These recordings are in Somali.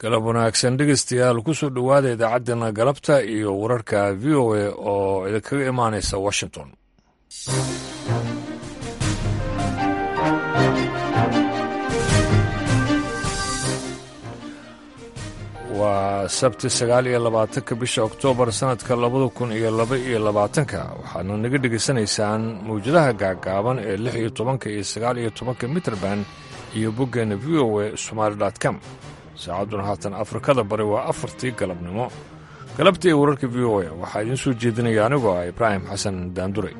galab wanaagsan dhegeystayaal kusoo dhowaada idaacaddeenna galabta iyo wararka v o a oo idinkaga imaanaysa washington waa sabti sagaal iyo labaatanka bisha oktoobar sannadka labada kun iyo laba iyo labaatanka waxaadna naga dhegaysanaysaan mawjadaha gaagaaban ee lix iyo tobanka iyo sagaal iyo tobanka mitrband iyo boggeenna v o a somaali com saacadduna haatan afrikada bari waa afartii galabnimo galabta iyo wararka v o a waxaa idiin soo jeedinaya anigoo ah ibraahim xasan daandure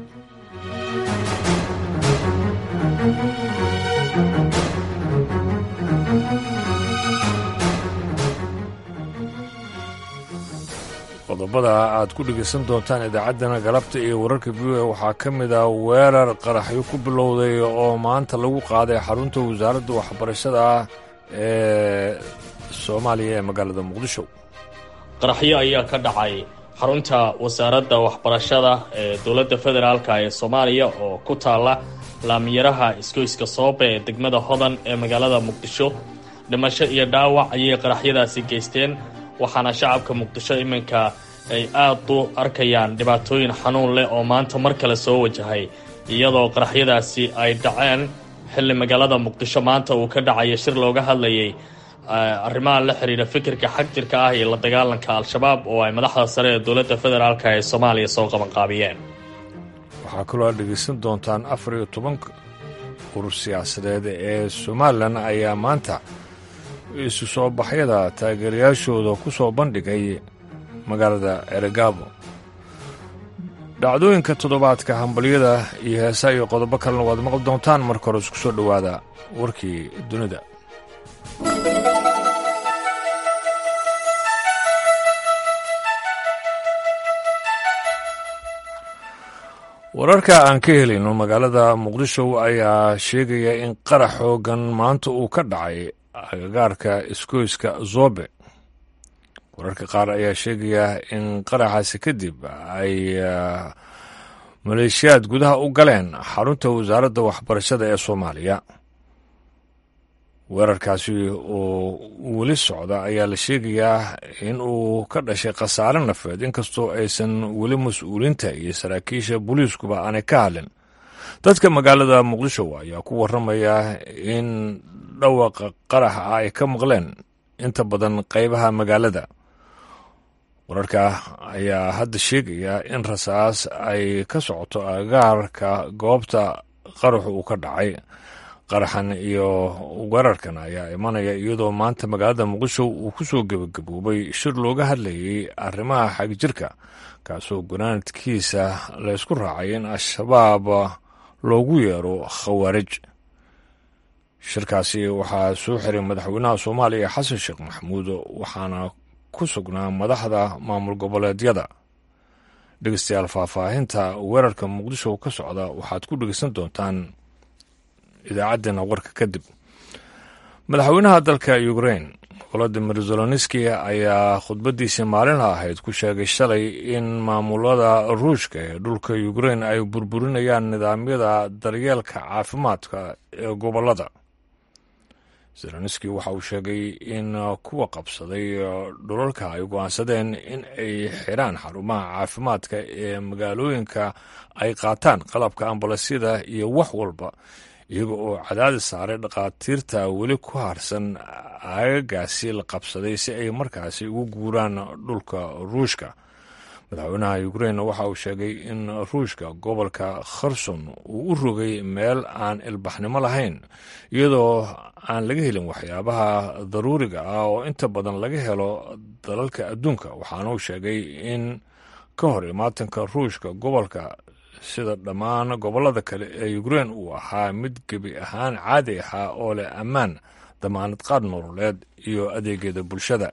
qodobada aad ku dhegaysan doontaan idaacaddana galabta iyo wararka v o a waxaa ka mid ah weerar qaraxyo ku bilowday oo maanta lagu qaaday xarunta wasaaradda waxbarashada ee soomaaliya ee magaalada muqdisho qaraxyo ayaa ka dhacay xarunta wasaaradda waxbarashada ee dowladda federaalka ee soomaaliya oo ku taala laamiyaraha isgoyska soobe ee degmada hodan ee magaalada muqdisho dhimasho iyo dhaawac ayay qaraxyadaasi geysteen waxaana shacabka muqdisho iminka ay aad u arkayaan dhibaatooyin xanuun leh oo maanta mar kale soo wajahay iyadoo qaraxyadaasi ay dhaceen xilli magaalada muqdisho maanta uu ka dhacayo shir looga hadlayay arrimaha la xiriira fikirka xagjirka ah iyo la dagaalanka al-shabaab oo ay madaxda sare ee dowladda federaalk ee soomaaliya soo qabanqaabiyeen waxaa kaloo aad dhegaysan doontaan afar iyo tobanka urur siyaasadeed ee somalilan ayaa maanta isu soo baxyada taageerayaashooda ku soo bandhigay magaalada eregaabo dhacdooyinka toddobaadka hambalyada iyo heesaa iyo qodobo kalena waad maqli doontaan marka hore isku soo dhowaada warkii dunida wararka aan ka helayno magaalada muqdisho ayaa sheegaya in qarax xoogan maanta uu ka dhacay agagaarka isgoyska zobe wararka qaar ayaa sheegaya in qaraxaasi kadib ay maleeshiyaad gudaha u galeen xarunta wasaaradda waxbarashada ee soomaaliya weerarkaasi oo weli socda ayaa la sheegayaa in uu ka dhashay khasaare nafeed inkastoo aysan weli mas-uuliinta iyo saraakiisha booliiskuba aanay ka hadlin dadka magaalada muqdisho ayaa ku waramaya in dhawaqa qaraxa ah ay ka maqleen inta badan qaybaha magaalada wararka ayaa hadda sheegaya in rasaas ay ka socoto agaarka goobta qaraxu uu ka dhacay qaraxan iyo weerarkan ayaa imanaya iyadoo maanta magaalada muqdisho uu ku soo gebagaboobay shir looga hadlayay arrimaha xagjirka kaasoo gunaanadkiisa laysku raacay in al-shabaab loogu yeero khawaarij shirkaasi waxaa soo xiray madaxweynaha soomaaliya xasan sheekh maxamuud waxaana ku sugnaa madaxda maamul goboleedyada dhegeystayaal faahfaahinta weerarka muqdisho ka socda waxaad ku dhegeysan doontaan idaacaddeenna warka kadib madaxweynaha dalka ukrain volodimir zeloniski ayaa khudbaddiisii maalinla ahayd ku sheegay shalay in maamulada ruushka ee dhulka ukrain ay burburinayaan nidaamyada daryeelka caafimaadka ee gobollada zeloniski waxa uu sheegay in kuwa qabsaday dhulalka ay go'aansadeen in ay xiraan xarumaha caafimaadka ee magaalooyinka ay qaataan qalabka ambulansyada iyo wax walba iyaga oo cadaadis saaray dhakhaatiirta weli ku harsan aagagaasi la qabsaday si ay markaasi ugu guuraan dhulka ruushka madaxweynaha ukrain waxa uu sheegay in ruushka gobolka kherson uu u rogay meel aan ilbaxnimo lahayn iyadoo aan laga helin waxyaabaha daruuriga ah oo inta badan laga helo dalalka adduunka waxaana uu sheegay in ka hor imaatanka ruushka gobolka sida dhammaan gobollada kale ee ukrain uu ahaa mid gebi ahaan caadi ahaa oo leh ammaan damaanad qaad nololeed iyo adeegyada bulshada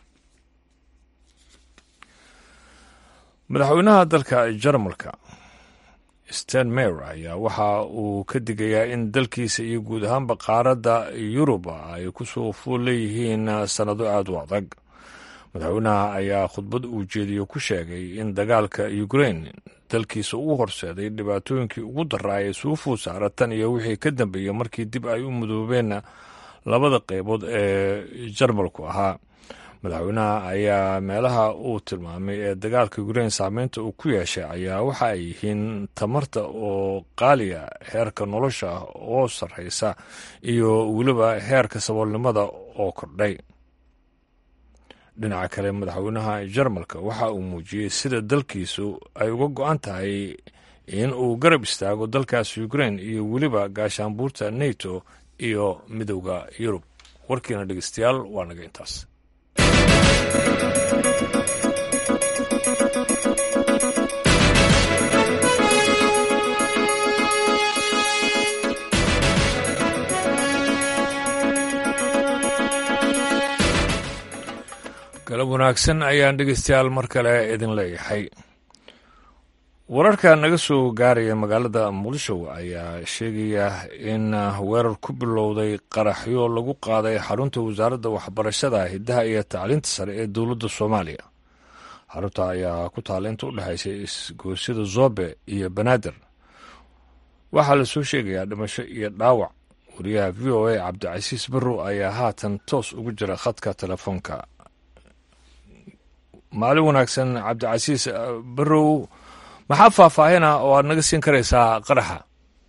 madaxweynaha dalka jarmalka stenmeyer ayaa waxa uu ka digayaa in dalkiisa iyo guud ahaanba qaaradda yuruba ay ku soo fuul leeyihiin sannado aad u adag madaxweynaha ayaa khudbad uu jeediyo ku sheegay in dagaalka ukrain dalkiisa uu horseeday dhibaatooyinkii ugu daraa ee suufuud saara tan iyo wixii ka dambeeyey markii dib ay u mudoobeen labada qeybood ee jarmalku ahaa madaxweynaha ayaa meelaha uu tilmaamay ee dagaalka ukrain saameynta uu ku yeeshay ayaa waxa ay yihiin tamarta oo qaaliya heerka nolosha ah oo sarreysa iyo weliba heerka saboolnimada oo kordhay dhinaca kale madaxweynaha jarmalka waxa uu muujiyey sida dalkiisu ay uga go-an tahay in uu garab istaago dalkaas ukrain iyo weliba gaashaanbuurta neto iyo midowda yurub warkiina dhegeystayaal waa naga intaas galab wanaagsan ayaan dhegeystayaal mar kale idin leeyahay wararka naga soo gaaraya magaalada muqdisho ayaa sheegaya in weerar ku bilowday qaraxyo lagu qaaday xarunta wasaaradda waxbarashada hiddaha iyo tacliinta sare ee dowladda soomaaliya xarunta ayaa ku taala inta u dhexaysay isgoosyada zobe iyo banaadir waxaa lasoo sheegayaa dhimasho iyo dhaawac wariyaha v o a cabdicasiis barrow ayaa haatan toos ugu jira khadka telefoonka maalin wanaagsan cabdicasiis barrow maxaa faahfaahina oo aad naga siin karaysaa qaraxa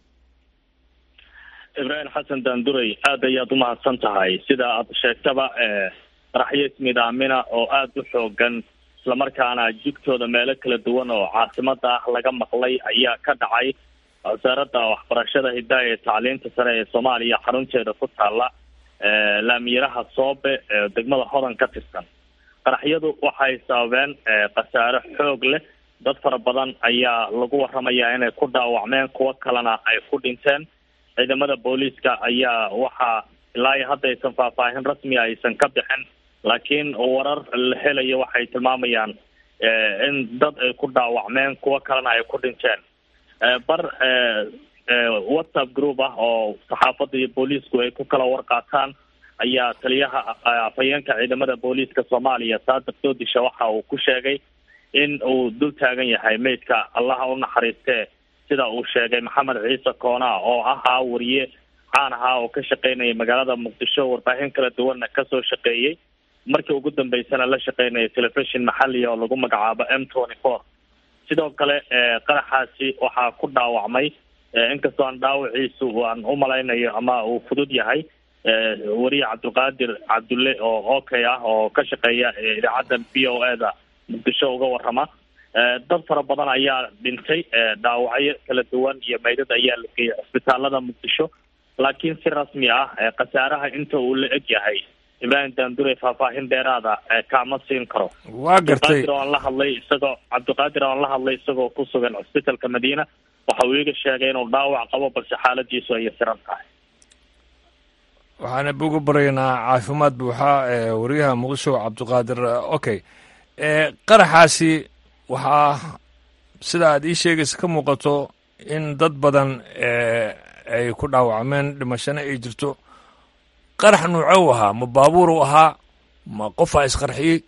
ibraahim xasan daanduray aad ayaad umahadsan tahay sida aad sheegtaba qaraxyo ismidaamina oo aada u xoogan islamarkaana jigtooda meelo kala duwan oo caasimada ah laga maqlay ayaa ka dhacay wasaaradda waxbarashada hiddaha ee tacliinta sare ee soomaaliya xarunteeda ku taala laamiyaraha soobe ee degmada hodan ka tirsan qaraxyadu waxay sababeen khasaare xoog leh dad fara badan ayaa lagu waramayaa inay ku dhaawacmeen kuwo kalena ay ku dhinteen ciidamada booliiska ayaa waxaa ilaa iyo hadda aysan faahfaahin rasmiga aysan ka bixin laakiin warar la helayo waxay tilmaamayaan in dad ay ku dhaawacmeen kuwo kalena ay ku dhinteen bar whatsapp group ah oo saxaafadda iyo booliisku ay ku kala warqaataan ayaa taliyaha afhayeenka ciidamada booliiska soomaaliya saadiq doodisha waxa uu ku sheegay in uu dul taagan yahay meydka allaha u naxariistee sida uu sheegay maxamed ciise koona oo ahaa wariye caan ahaa oo ka shaqeynaya magaalada muqdisho warbaahin kala duwanna kasoo shaqeeyey markii ugu dambeysana la shaqeynaya telefishon maxaliya oo lagu magacaabo m twenty four sidoo kale qaraxaasi waxaa ku dhaawacmay inkastoo aan dhaawaciisu aan u malaynayo ama uu fudud yahay wariye cabdulqaadir cabdulle oo okay ah oo ka shaqeeya idaacadda b o e da muqdisho uga warama dad fara badan ayaa dhintay dhaawacyo kala duwan iyo meydad ayaa la geeyay cisbitaalada muqdisho laakiin si rasmi ah khasaaraha inta uu la eg yahay ibraahim daandure faahfaahin dheeraada kaama siin karo waa gartay cabdiqaadir oo aan la hadlay isagoo cabdiqaadir oo aan la hadlay isagoo ku sugan cisbitalka madiina waxa uu iga sheegay inuu dhaawac qabo balse xaaladiisu ay yasiran tahay waxaana uga baraynaa caafimaad buuxa wariyaha muqdisho cabdiqaadir okay qaraxaasi waxaa sida aad ii sheegaysa ka muuqato in dad badan ay ku dhaawacmeen dhimashana ay jirto qarax nuuco u ahaa ma baabuur u ahaa ma qofaa isqarxiyey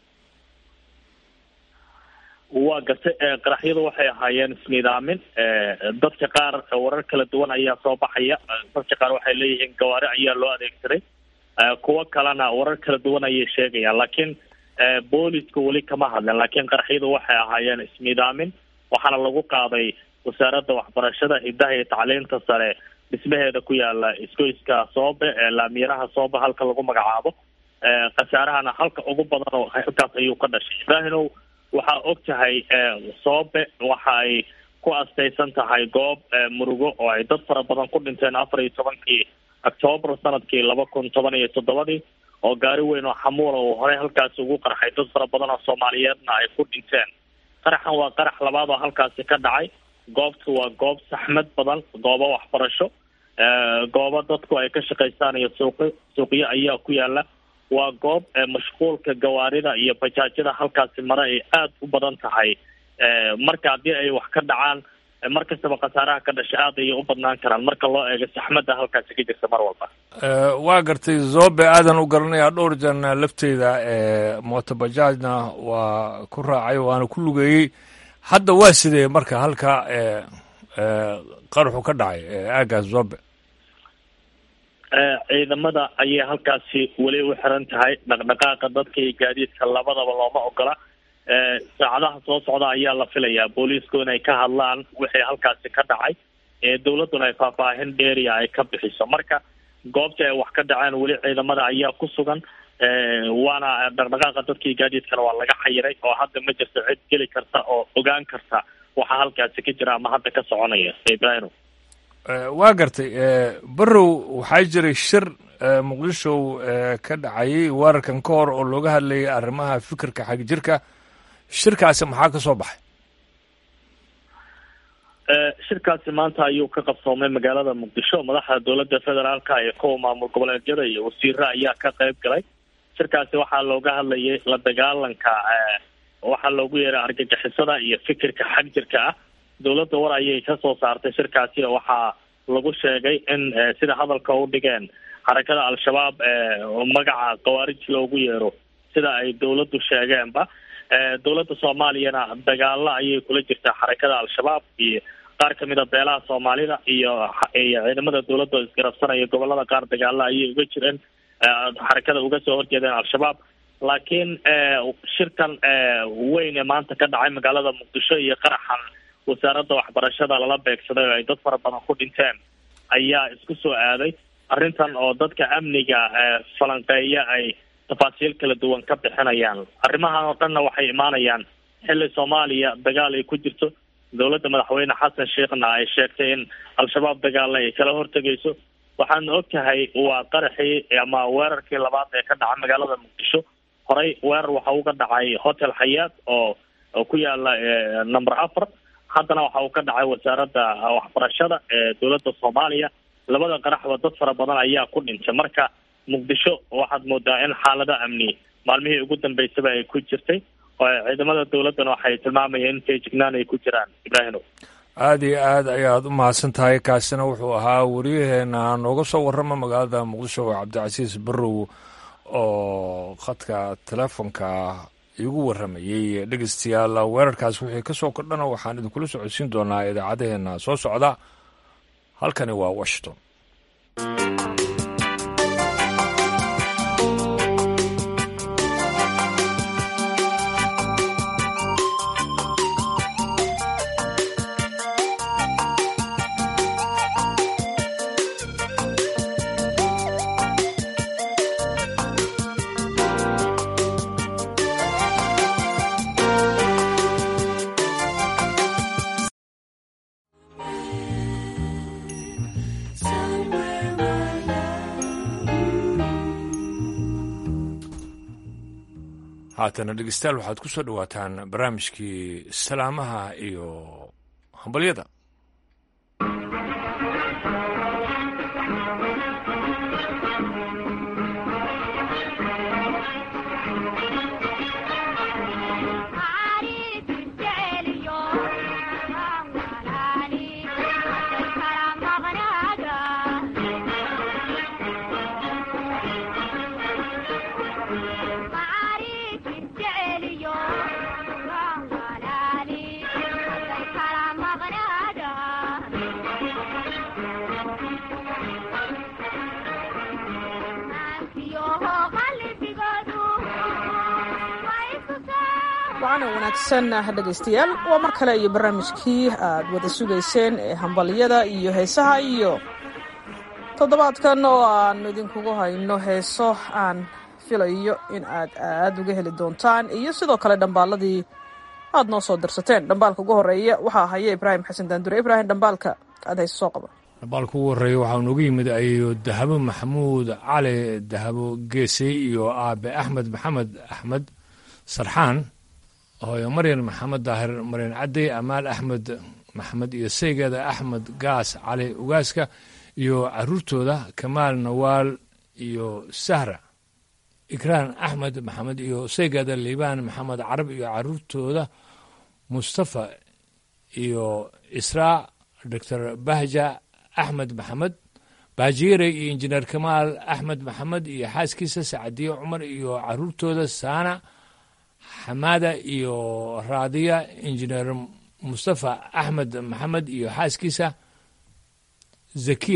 waa gartay qaraxyadu waxay ahaayeen isnidaamin dadka qaar warar kala duwan ayaa soo baxaya dadka qaar waxay leeyihiin gawaari ayaa loo adeegsaday kuwo kalena warar kala duwan ayay sheegayaan laakiin booliska weli kama hadlen laakiin qaraxyadu waxay ahaayeen isnidaamin waxaana lagu qaaday wasaaradda waxbarashada hiddaha iyo tacliinta sare dhismaheeda ku yaala isgoyska soobe ee laamiyaraha soobe halka lagu magacaabo khasaarahana halka ugu badan oo halkaas ayuu ka dhashay ibraahimow waxaa og tahay soobe waxa ay ku astaysan tahay goob murugo oo ay dad fara badan ku dhinteen afar iyo tobankii octoobar sanadkii laba kun toban iyo toddobadii oo gaari weyn oo xamuula uu horey halkaasi ugu qarxay dad fara badan oo soomaaliyeedna ay ku dhinteen qaraxan waa qarax labaad oo halkaasi ka dhacay goobtu waa goob saxmad badan goobo waxbarasho goobo dadku ay ka shaqaystaan iyo suuqyo suuqyo ayaa ku yaala waa goob mashquulka gawaarida iyo bajaajyada halkaasi mare ay aada u badan tahay marka haddii ay wax ka dhacaan mar kastaba khasaaraha ka dhasha aad ayay u badnaan karaan marka loo eego saxmadda halkaasi ka jirta mar walba waa gartay zobe aadan u garanayaa dhowr jeerna lafteyda motobajaajna waa ku raacay waana ku lugeeyey hadda waa sidee marka halka qaraxu ka dhacay aagaas zobe ciidamada ayay halkaasi weli u xiran tahay dhaqdhaqaaqa dadka iyo gaadiidka labadaba looma ogola saacadaha soo socda ayaa la filayaa booliisku inay ka hadlaan wixii halkaasi ka dhacay dowladduna ay faahfaahin dheeriya ay ka bixiso marka goobtii ay wax ka dhaceen weli ciidamada ayaa ku sugan waana dhaqdhaqaaqa dadkii gaadiidkana waa laga xayiray oo hadda ma jirto cid geli karta oo ogaan karta waxaa halkaasi ka jira ama hadda ka soconaya ibrahim waa gartay barow waxaa jiray shir muqdisho ka dhacayay weerarkan ka hor oo looga hadlayay arrimaha fikirka xagjirka shirkaasi maxaa ka soo baxay shirkaasi maanta ayuu ka qabsoomay magaalada muqdisho madaxda dowladda federaalka iyo kuwa maamul goboleedyada iyo wasiiro ayaa ka qayb galay shirkaasi waxaa looga hadlayay la dagaalanka waxaa loogu yeeray argagixisada iyo fikirka xagjirka ah dowladda war ayay kasoo saartay shirkaasi waxaa lagu sheegay in sida hadalka u dhigeen xarakada al-shabaab magaca khawaarij loogu yeero sida ay dowladdu sheegeenba dowladda soomaaliyana dagaalo ayay kula jirtaa xarakada al-shabaab iyo qaar kamid a beelaha soomaalida iyo iyo ciidamada dowladda oo isgarabsanaya gobolada qaar dagaalo ayay uga jireen xarakada uga soo horjeedeen al-shabaab laakiin shirkan weyn ee maanta ka dhacay magaalada muqdisho iyo qaraxan wasaaradda waxbarashada lala beegsaday oo ay dad fara badan ku dhinteen ayaa isku soo aaday arrintan oo dadka amniga falanqeeya ay tafaasiil kala duwan ka bixinayaan arrimahan oo dhanna waxay imaanayaan xilli soomaaliya dagaal ay ku jirto dowladda madaxweyne xasan sheekhna ay sheegtay in al-shabaab dagaalna ay kala hortegayso waxaana og tahay waa qaraxii ama weerarkii labaad ee ka dhaca magaalada muqdisho horey weerar waxa uga dhacay hotel xayaat oo oo ku yaala number afar haddana waxa uu ka dhacay wasaaradda waxbarashada ee dowladda soomaaliya labada qaraxba dad fara badan ayaa ku dhintay marka muqdisho waxaad moodaa in xaalada amni maalmihii ugu dambeysaba ay ku jirtay ciidamada dowladdana waxay tilmaamayeen in feejignaan ay ku jiraan ibraahimo aada iyo aad ayaad u mahadsan tahay kaasina wuxuu ahaa wariyaheena nooga soo warrama magaalada muqdisho oo cabdicasiis barrow oo khadka telefonka igu warramayey dhegeystayaal weerarkaas wixii ka soo kordhana waxaan idinkula socodsiin doonaa idaacadaheena soo socda halkani waa washington haatana dhegeystayaal waxaad ku soo dhowaataan barnaamijkii salaamaha iyo hambalyada waana wanaagsan dhegaystayaal waa mar kale iyo barnaamijkii aad wada sugayseen ee hambalyada iyo heesaha iyo toddobaadkan oo aan idinkugu hayno heeso aan filayo in aad aad uga heli doontaan iyo sidoo kale dhambaaladii aad noo soo dirsateen dhambaalka ugu horeeya waxaa haya ibraahim xasan daandure ibraahim dhambaalka aad hayse soo qaba dhambaalka ugu horreeya waxaa nooga yimid ayo dahabo maxamuud cali dahabo geesey iyo aabe axmed maxamed axmed sarxaan hooyo maryan maxamed daahir maryan cadey amaal axmed maxamed iyo saygeeda axmed gaas cali ugaaska iyo caruurtooda kamaal nawaal iyo sahra ikraan axmed maxamed iyo saygeeda liibaan maxamed carab iyo caruurtooda mustafa iyo israa doctor bahja axmed maxamed baajiire iyo injineer kamaal axmed maxamed iyo xaaskiisa sacadiye cumar iyo caruurtooda saana xamaada iyo raadiya injineer mustafa axmed maxamed iyo xaaskiisa zakiya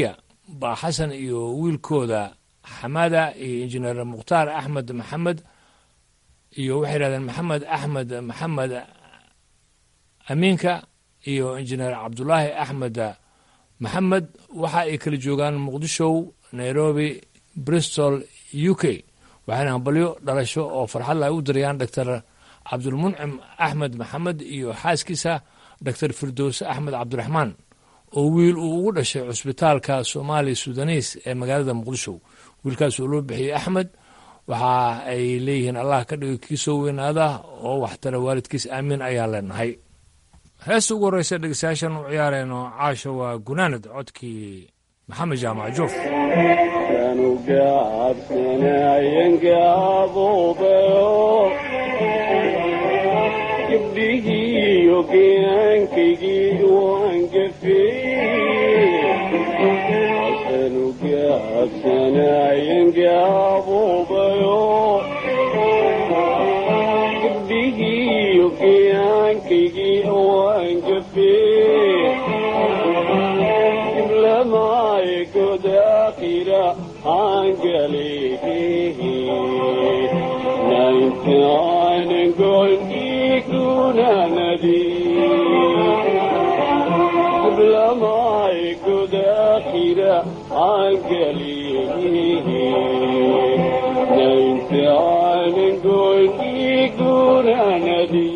baa xasan iyo wiilkooda xamada iyo injineer mukhtaar axmed maxamed iyo waxay yidhahdeen maxamed axmed maxamed amiinka iyo injineer cabdulaahi axmed maxamed waxa ay kala joogaan muqdisho nairobi bristol u k waxayna hambalyo dhalasho oo farxad la ay u dirayaan doctor cabdulmuncim axmed maxamed iyo xaaskiisa doctor firdowse axmed cabdiraxmaan oo wiil uu ugu dhashay cusbitaalka somaali sudanis ee magaalada muqdisho wiilkaas oo loo bixiyey axmed waxa ay leeyihiin allah ka dhigo kii soo weynaada oo waxtara waalidkiis aamiin ayaan leenahay heesta ugu horreysa dhegeystayaashan u ciyaarayno caasha waa gunaanad codkii maxamed jaamac joof gabdhihiiyo geenkaygii waan gafeeyasanu gaabsanayan gaabuubayo gabdhihiiyo geenkaygii waan gafeey diblamaaye godaaqira aangaleehehe naintaan golkiikunanadi diblamaaye godaaqira aangaleehehe naintaan golkiikunanadi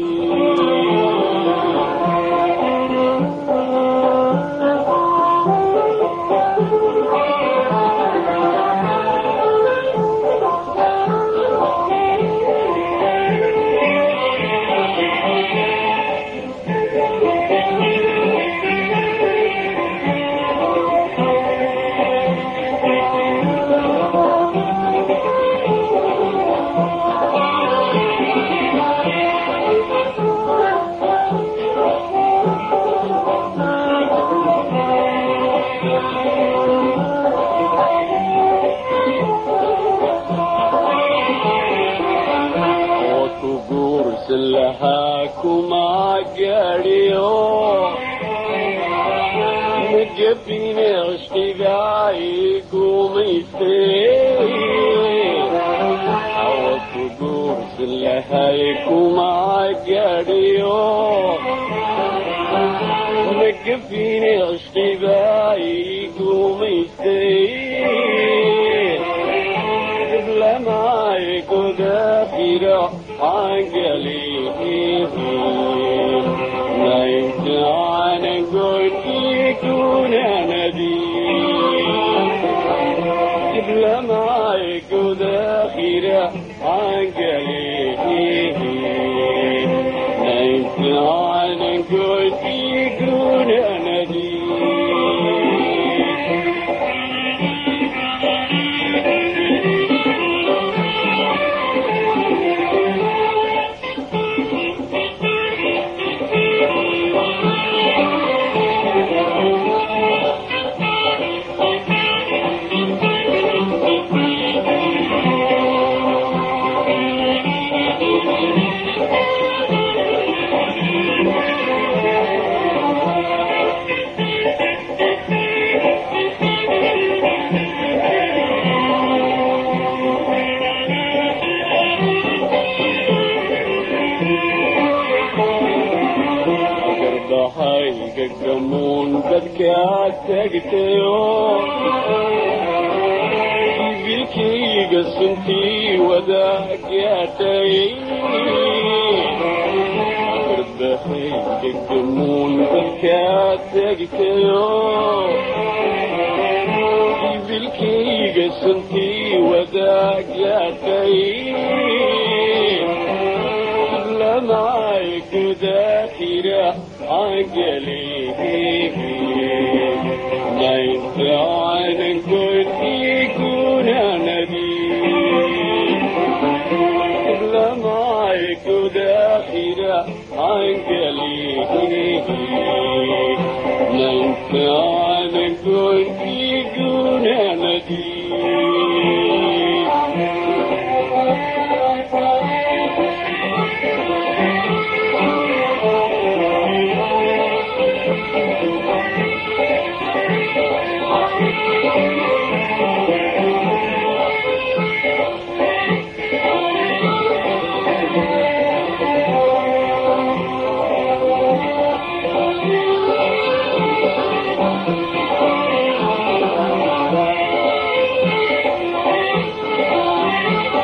Thank you.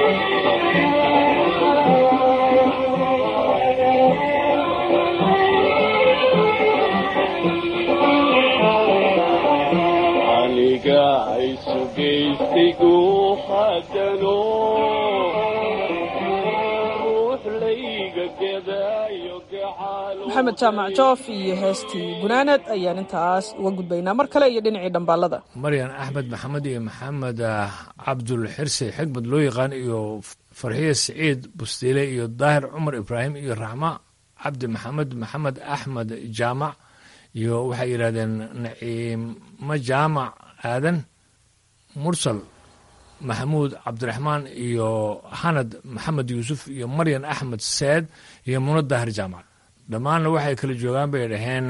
aniga isu geystay guuxadano ruux layga gadaayo gacaalo maxamed jaamac joof iyo heestii gunaanad ayaan intaas uga gudbaynaa mar kale iyo dhinacii dhambaalada maryan axmed maxamed iyo maxamed ah, cabdul xirse xigmad loo yaqaan iyo farxiye siciid bustiile iyo daahir cumar ibraahim iyo raxma cabdi maxamed maxamed axmed jaamac iyo waxay yidhahdeen naciimo jaamac aadan mursal maxamuud cabdiraxmaan iyo xanad maxamed yuusuf iyo maryan axmed seed iyo muno daahir jaamac dhammaanna waxay kala joogaan bay dhaheen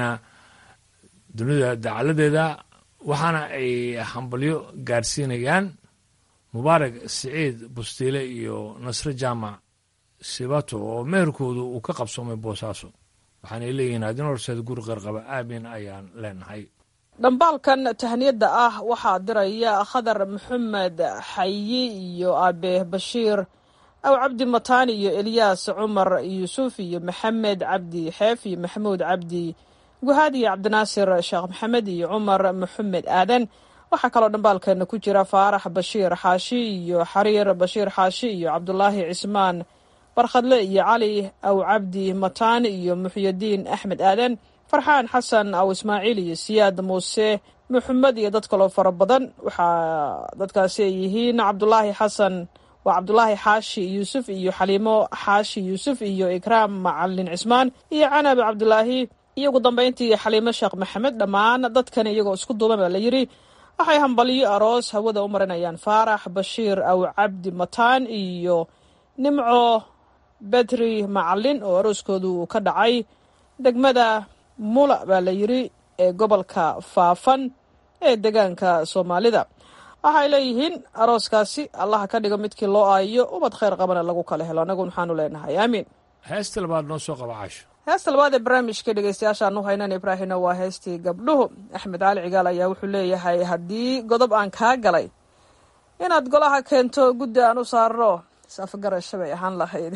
dunida dacaladeeda waxaana ay hambalyo gaarsiinayaan mubaarak siciid bustiile iyo nasre jaamac sibato oo meherkoodu uu ka qabsoomay boosaaso waxaanay leeyihiin adin horseed guri qarqaba aamin ayaan leenahay dhambaalkan tahniyadda ah waxaa diraya khadar maxamed xayi iyo aabe bashiir aw cabdi mataani iyo elyaas cumar yuusuf iyo maxamed cabdi xeef iyo maxamuud cabdi guhaad iyo cabdinaasir sheekh maxamed iyo cumar maxamed aadan waxaa kaloo dhambaalkeena ku jira faarax bashiir xaashi iyo xariir bashiir xaashi iyo cabdulaahi cismaan barkhadle iyo cali aw cabdi mataani iyo muxyadiin axmed aadan farxaan xasan aw ismaaciil iyo siyaad muuse maxamed iyo dad kaloo fara badan waxaa dadkaasi ay yihiin cabdulaahi xasan waa cabdulaahi xaashi yuusuf iyo xaliimo xaashi yuusuf iyo ikraam macalin cismaan iyo canabi cabdulaahi iyo ugu dambeyntii xaliimo sheekh maxamed dhammaan dadkan iyagoo isku duuban baa la yidhi waxay hambaliyo aroos hawada u marinayaan faarax bashiir aw cabdi mataan iyo nimco bedri macalin oo arooskoodu uu ka dhacay degmada mula baa la yidhi ee gobolka faafan ee degaanka soomaalida waxay leeyihiin arooskaasi allaha ka dhigo midkii loo aayo ubad khayr qabana lagu kala helo annagu waxaanu leenahay aamiin heesta labaad noo soo qaba caasho heesta labaad ee barnaamijka dhegeystayaashaan u haynan ibraahimna waa heestii gabdhuhu axmed cali cigaal ayaa wuxuu leeyahay haddii godob aan kaa galay inaad golaha keento guddi aan u saarno safgarasho bay ahaan lahayd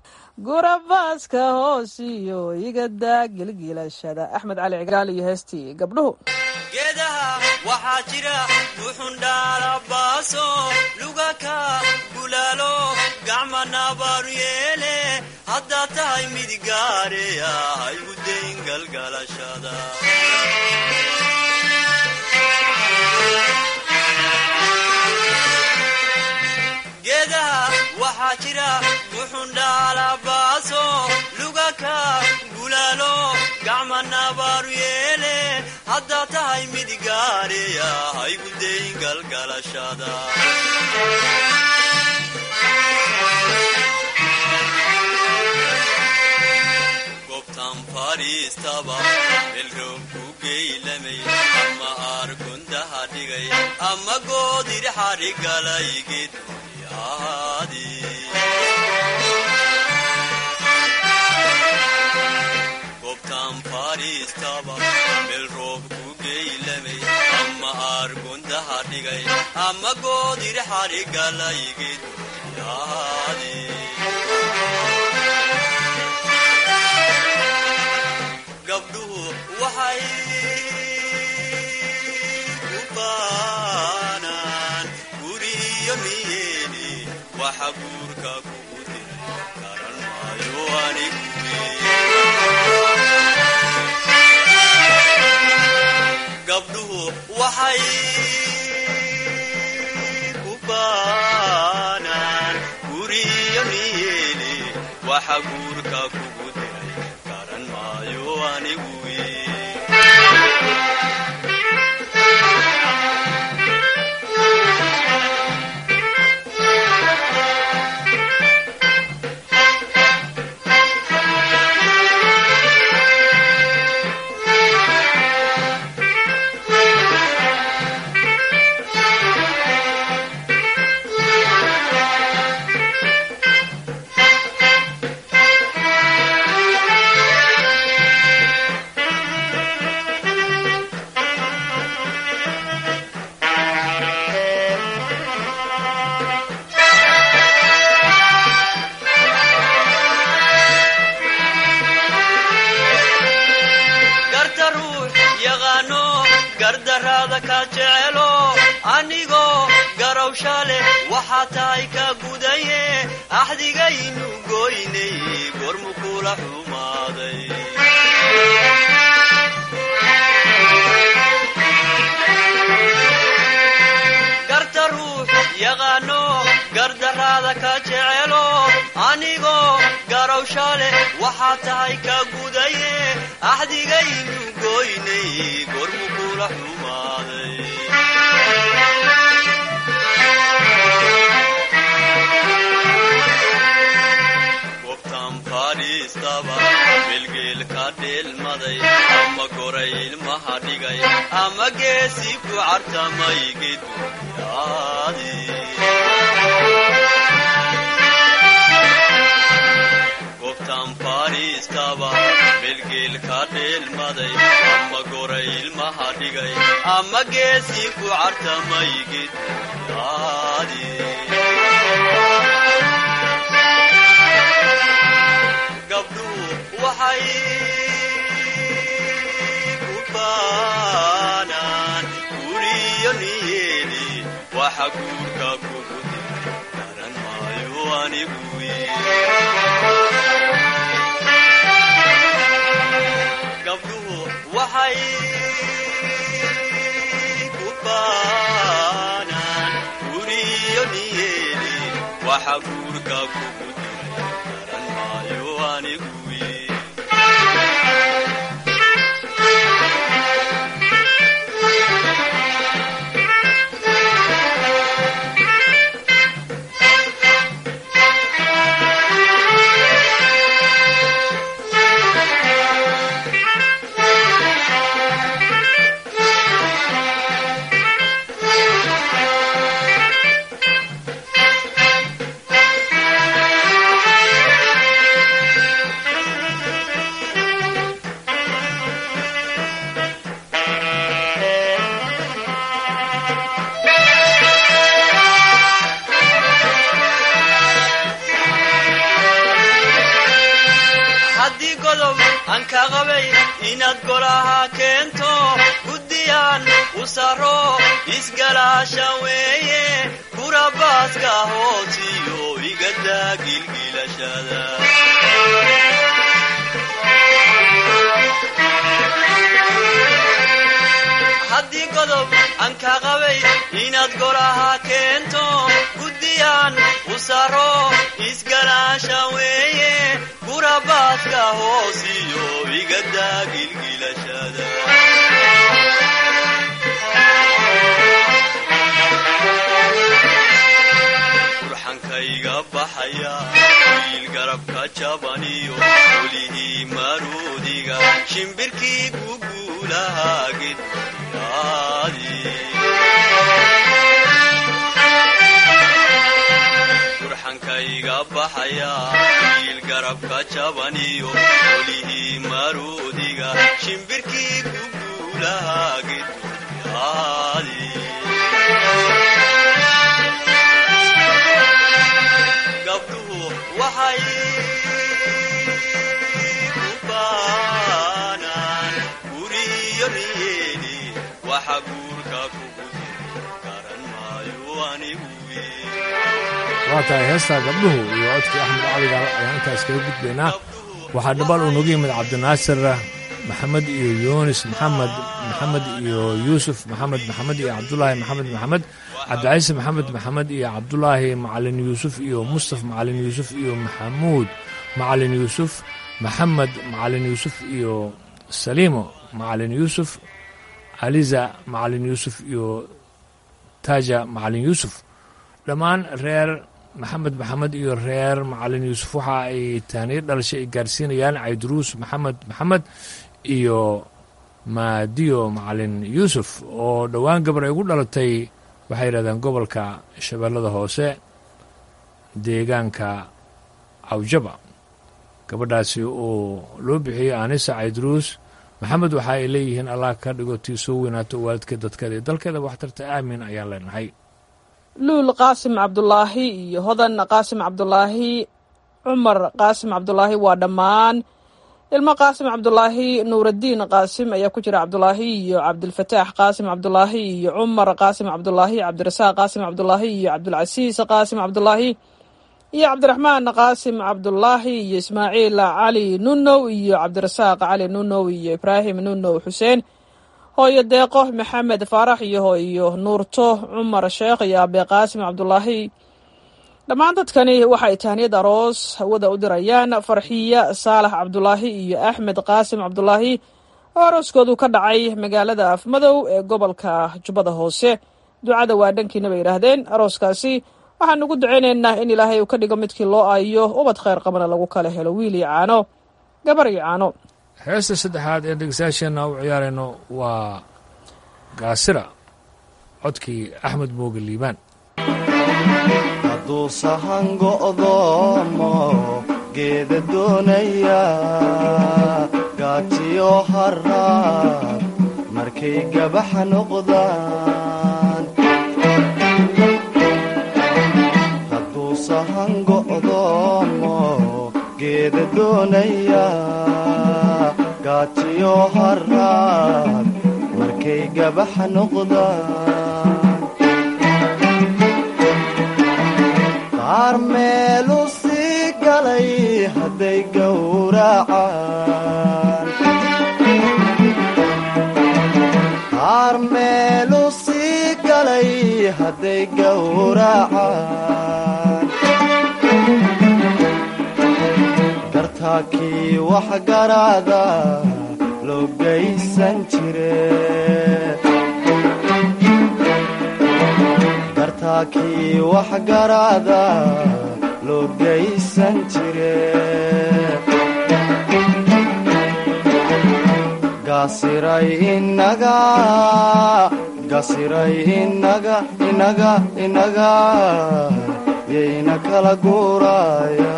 gurabaaska hoosiyo igadaa gilgilashada axmed cali cigaal iyo heestii gabdhuhu geedaha waxaa jira buxundhaalabaaso lugaka bulaalo gacma nabaaru yeele haddaad tahay mid gaareya haygu dayn galgalashada geedaha waxaa jira buxundhaalabaaso lugaka bulaalo gacma nabaaru yeele haddaad tahay mid gaareya haygu dayn galgalashada gobtan fadhiistaba melroob ku geylamay ama aargundaha dhigay ama goodir xadhigalay geeduni ahaadii gobtan fadhiistaba meel roob ku geylamay ama aargundaha dhigay ama goodir xadhigalay geeduni ahaadii gabdhuhu waxay ku baanaan guriyo niyeeni waxa guurka kugu diray garan maayo aniguye gabdhuhu waxay ku baanaan guriyo niyeeni waxa guurka kugu diray garan maayo aniguye gardaraada ka jecelo anigoo garowsha leh waxaa tahay ka gudaye axdigaynu goynay gormu kula xumaaday garta ruux yaqaano gardaraada ka jecelo anigoo garowsha leh waxaa tahay ka gudaye axdigaynu goynay gormu kula xumaaday gobtan fadhiistaba bilgeel ka dheelmaday ama goray ilmaha dhigay ama geesi ku cartamay geduyaadi gobtan fadhiistaba bilgeel ka dheelmaday ama goray ilmaha dhigay ama geesi ku cartamay geduyaadi gabdhuhu waxay ku baanaan guriyo niyeeli waxa guurka kugu diray garan maayo anigu gabdhuhu waxay ku baanaan guriyo niyeeli waxa guurka kugu diray garan maayo anigu haddii godob aan ka qabay inaad golaha keento guddiyaan u saro isgalaasha weeye kurabaaska hoosiyo igadaa gilgilashada haddii godob aan ka qabay inaad golaha keento guddiyaan u saro isgalaasha weeye kurabaaska hoosiyo igadaa gilgilashada burxankayga baxaya wiil garabka jabaniyo welihii maruudiga shimbirkii guguulaha gedyaadi burxankayga baxaya wiil garabka jabaniyo welihii maruudiga shimbirkii guguulaha gedyaadi gabdhuhu waxay ku baanaan guriyo niyeeli waxa guurka kugu diray garan maayo anigu waa tahay heestaa gabdhuhu iyo codkii axmed caligaal ayaan intaas kaga gudbaynaa waxaa dhabaal uu nagu yimid cabdinaasir maxamed iyo yunis maxamed maxamed iyo yuusuf maxamed maxamed iyo cabdulaahi maxamed maxamed cabdicayse maxamed maxamed iyo cabdulaahi macalin yuusuf iyo mustaf macalin yuusuf iyo maxamuud macalin yuusuf maxamed macalin yuusuf iyo saliimo macalin yuusuf aliza macalin yuusuf iyo taaja macalin yuusuf dhammaan reer maxamed maxamed iyo reer macalin yuusuf waxa ay taaniyo dhalashay ay gaarsiinayaan cayduruus maxamed maxamed iyo maadiyo macalin yuusuf oo dhowaan gabar ay ugu dhalatay waxay yidhahdeen gobolka shabeellada hoose deegaanka cawjaba gabadhaasi oo loo bixiyey anisa cayduruus maxamed waxa ay leeyihiin allah ka dhigo tii soo weynaato waalidka dadkeeda iyo dalkeeda waxtarta aamin ayaan leenahay luul qaasim cabdulaahi iyo hodan qaasim cabdulaahi cumar qaasim cabdulaahi waa dhammaan ilmo qaasim cabdulaahi nuuraddiin qaasim ayaa ku jira cabdulaahi iyo cabdilfataax qaasim cabdulaahi iyo cumar qaasim cabdulaahi cabdirasaaq qaasim cabdulaahi iyo cabdulcasiis qaasim cabdulaahi iyo cabdiraxmaan qaasim cabdulaahi iyo ismaaciil cali nunow iyo cabdirasaaq cali nunow iyo ibraahim nunow xuseen hooyo deeqo maxamed faarax iyo hooyo nuurto cumar sheekh iyo abe qaasim cabdulaahi dhammaan dadkani waxay tahniyad aroos hawada u dirayaan farxiya saalax cabdulaahi iyo axmed qaasim cabdulaahi oo arooskoodu ka dhacay magaalada afmadow ee gobolka jubbada hoose ducada waa dhankiina bay yidhaahdeen arooskaasi waxaan ugu ducaynaynaa in ilaahay uu ka dhigo midkii loo aayo ubad khayr qabana lagu kala helo wiil iyo caano gabar iyo caano heesta saddexaad ee dhegeystayaasheenna u ciyaarayno waa gaasira codkii axmed mooge liibaan hadduu sahan go'doomo geeda doonaya gaajiyo haraad markay gabaxa noqdaan hadduu sahan go'doomo geeda doonaya gaajiyo haraad markay gabaxa noqdaan qaar meelu sii galay hadday gowracaan qaar meelu sii galay hadday gowracaan gartaakii wax garaada loo gaysan jire gartaakii wax garaada loo gaysan jire gaasiray inaga gasiray inaga inaga inaga yayna kala guuraya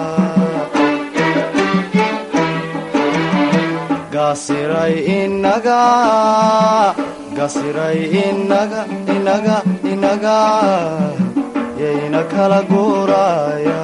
gaasiray inaga gasiray inaga inaga inaga yayna kala guuraya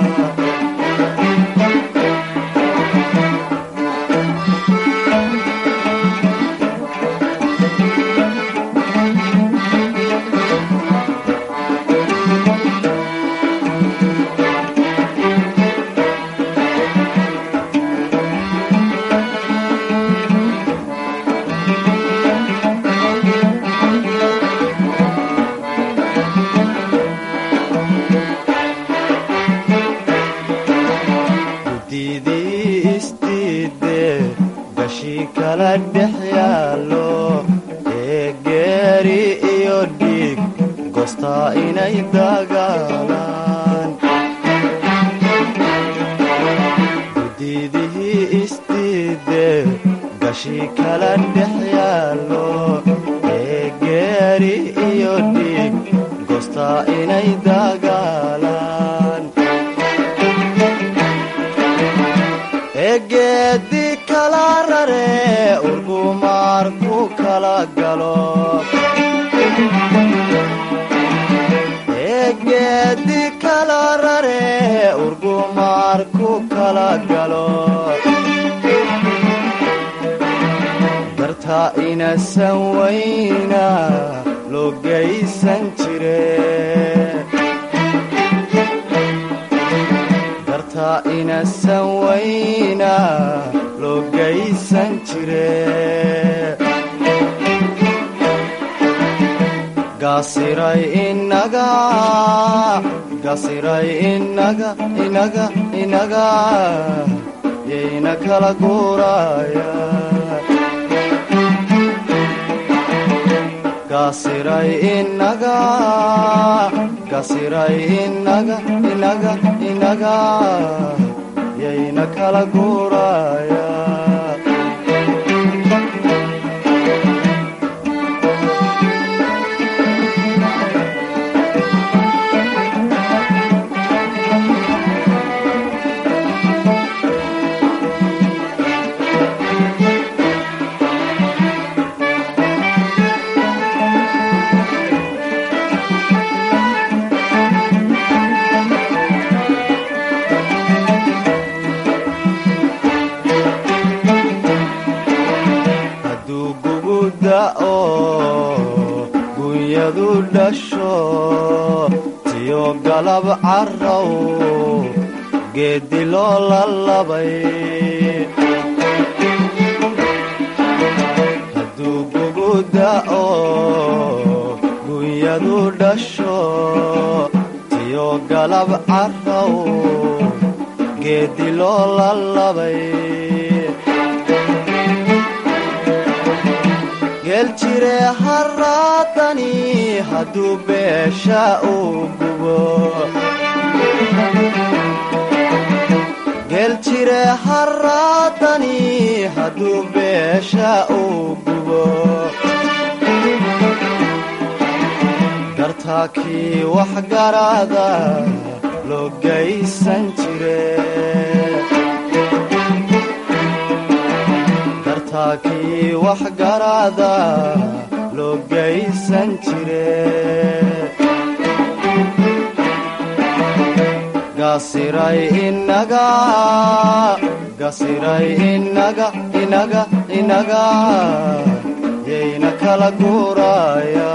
gudidii isdiide gashii kala dhex yaallo ee geeri iyo dhiig goostaa inay dagaalaan gudidihii isdiide gashii kala dhex yaallo ee geeri iyo dhiig goostaa inay dagaalaan egeedi kala rare urgumaar ku kala galo egeedi kala rare urgumaar ku kala galo dartaa inasan wayna loo gaysan jire dartaa inasan wayna loo gaysan jire gaasiray inaga gasiray inaga inaga inaga yayna kala guuraya gaasiray inaga gasiray inaga inaga inaga yayna kala guuraya gunyadu dhasho tiyo galab carrow geeddi loo lalabay hadduu gugu da'o gunyadu dhasho tiyo galab carrow geeddi loo lalabay geeljire haraadani hadduu beesha uu gubo geeljire haraadani hadduu beesha uu gubo gartaakii wax garaada loo gaysan jire gartaakii wax garaada loo gaysan jire gasiray inaga gasiray inaga inaga inaga yayna kala guuraya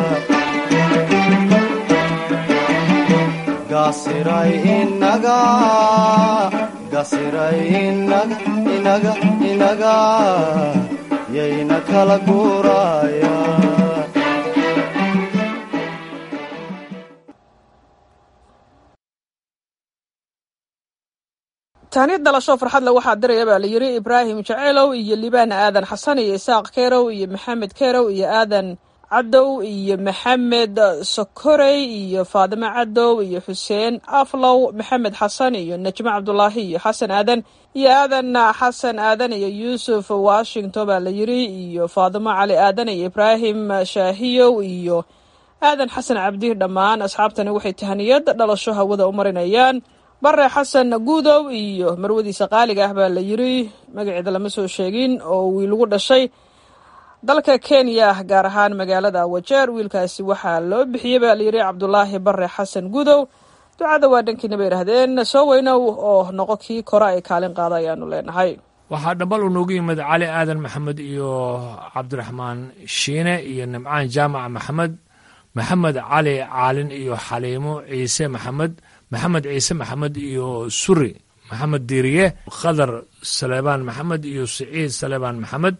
gasiray inaga gasiray inaga inaga inaga yayna kala guuraya tahniyad dhalasho farxadle waxaa diraya baa la yidhi ibraahim jaceylow iyo libaan aadan xasan iyo isaaq kerow iyo maxamed kerow iyo aadan cadow iyo maxamed sokorey iyo faadimo cadow iyo xuseen aflow maxamed xasan iyo najmo cabdulaahi iyo xasan aadan iyo aadan xasan aadan iyo yuusuf washington baa la yidhi iyo faadimo cali aadan iyo ibraahim shaahiyow iyo aadan xasan cabdi dhammaan asxaabtani waxay tahniyad dhalasho hawada u marinayaan bare xasan guudow iyo marwadiisa qaaliga ah baa la yidhi magaceeda lama soo sheegin oo wiilugu dhashay dalka kenya gaar ahaan magaalada wajeer wiilkaasi waxaa loo bixiyey baa layidhi cabdulaahi bare xasan guudow ducada waa dhankiina bay idhahdeen soo weynow oo noqo kii kore ay kaalin qaada ayaanu leenahay waxaa dhambal uu noogu yimid cali aadan maxamed iyo cabdiraxmaan shiine iyo nimcaan jaamac maxamed maxamed cali caalin iyo xaliimo ciise maxamed maxamed ciise maxamed iyo suri maxamed diiriye khadar saleebaan maxamed iyo siciid saleebaan maxamed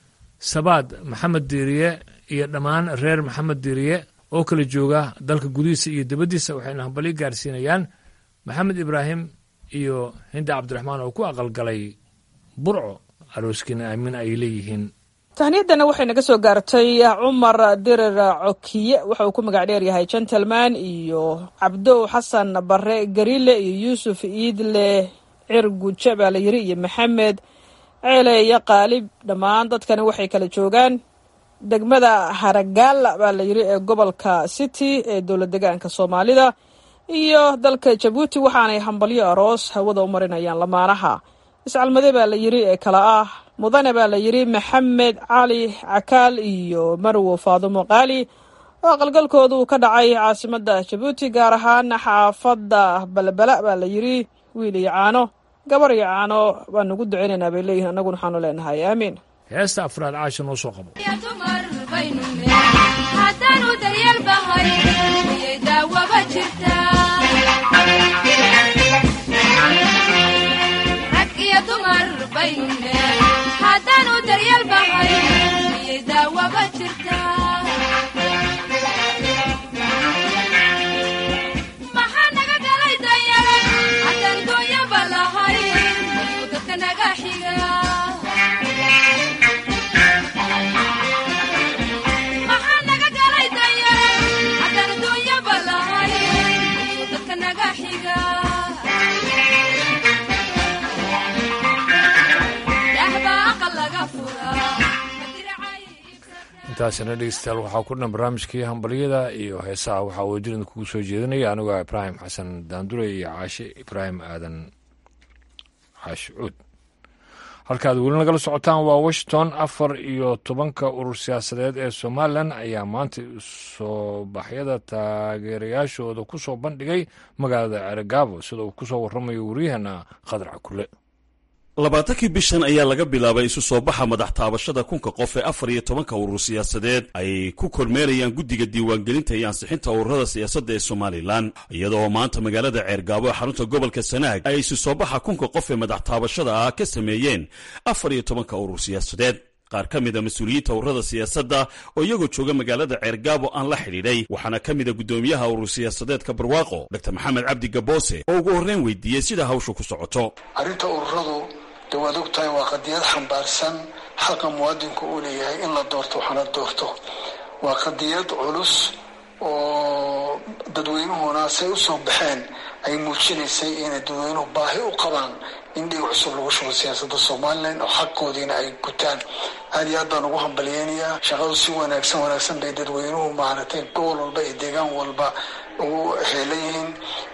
sabaad maxamed diiriye iyo dhammaan reer maxamed diiriye oo kala jooga dalka gudihiisa iyo dibaddiisa waxayna hambali gaarsiinayaan maxamed ibraahim iyo hinda cabdiraxmaan oo ku aqalgalay burco arooskiina aamin ay leeyihiin tahniyadana waxay naga soo gaartay cumar dirir cokiye waxa uu ku magac dheer yahay gentleman iyo cabdow xasan bare garile iyo yuusuf iidle cirguje baa la yidhi iyo maxamed ceele iyo qaalib dhammaan dadkani waxay kala joogaan degmada haragaala baa la yidhi ee gobolka city ee dowlad degaanka soomaalida iyo dalka jabuuti waxaanay hambalyo aroos hawada u marinayaan lamaanaha iscalmade baa la yidhi ee kala ah mudane baa la yidhi maxamed cali cakaal iyo marwo faadumo qaali oo aqalgalkoodu ka dhacay caasimada jabuuti gaar ahaan xaafadda balbala baa la yidhi wiil iyo caano gabar iyo caano baan ugu ducaynaynaa bay leeyihin annaguna waxaanu leenahay aamiin heesta afraad caasha noo soo qabo haddaanu daryeel bahay miyay daawaba jirtaa rag iyo dumar bayne haddaanu daryeel bahay miyay daawaba jirtaa maxaa naga galay danyare haddaan gooyaba lahay miyuu dadka naga xiga maxaa naga galay danyare haddaan adduunyaba lahay miyuu dadka naga xiga dahbaa aqal laga furaa intaasina dhegeystayaal waxaa ku dhan barnaamijkii hambalyada iyo heesaha waxaa wadirin kugu soo jeedinaya anigoo ibraahim xasan daandure iyo caashe ibraahim aadan caashi cuud halkaad weli nagala socotaan waa washington afar iyo tobanka urur siyaasadeed ee somalilan ayaa maanta soo baxyada taageerayaashooda ku soo bandhigay magaalada ceragaabo sida uu ku soo waramayo waryaheena khadar cakule labaatankii bishan ayaa laga bilaabay isu soo baxa madax taabashada kunka qof ee afar iyo tobanka urur siyaasadeed ay ku kormeerayaan guddiga diiwaangelinta iyo ansixinta ururada siyaasadda ee somalilan iyadoo maanta magaalada ceergaabo ee xarunta gobolka sanaag ay isu soo baxa kunka qof ee madax taabashada ah ka sameeyeen afar iyo tobanka urur siyaasadeed qaar ka mida mas-uuliyiinta ururada siyaasadda oo iyagoo jooga magaalada ceergaabo aan la xidhiidhay waxaana ka mida guddoomiyaha urur siyaasadeedka barwaaqo dr maxamed cabdi gaboose oo ugu horreyn weydiiyey sida hawshu ku socoto arrinta ururadu de waad og tahay waa qadiyad xambaarsan xaqa muwaadinku uu leeyahay in la doorto waxna doorto waa qadiyad culus oo dadweynuhuna say usoo baxeen ay muujinaysay inay dadweynuhu baahi u qabaan in dhiig cusub lagu shubo siyaasadda somalilan oo xaqoodiina ay gutaan aad iyo aad baan ugu hambalyeynayaa shaqadu si wanaagsan wanaagsan bay dadweynuhu maaragtay gobol walba iyo deegaan walba ugu heelan yihiin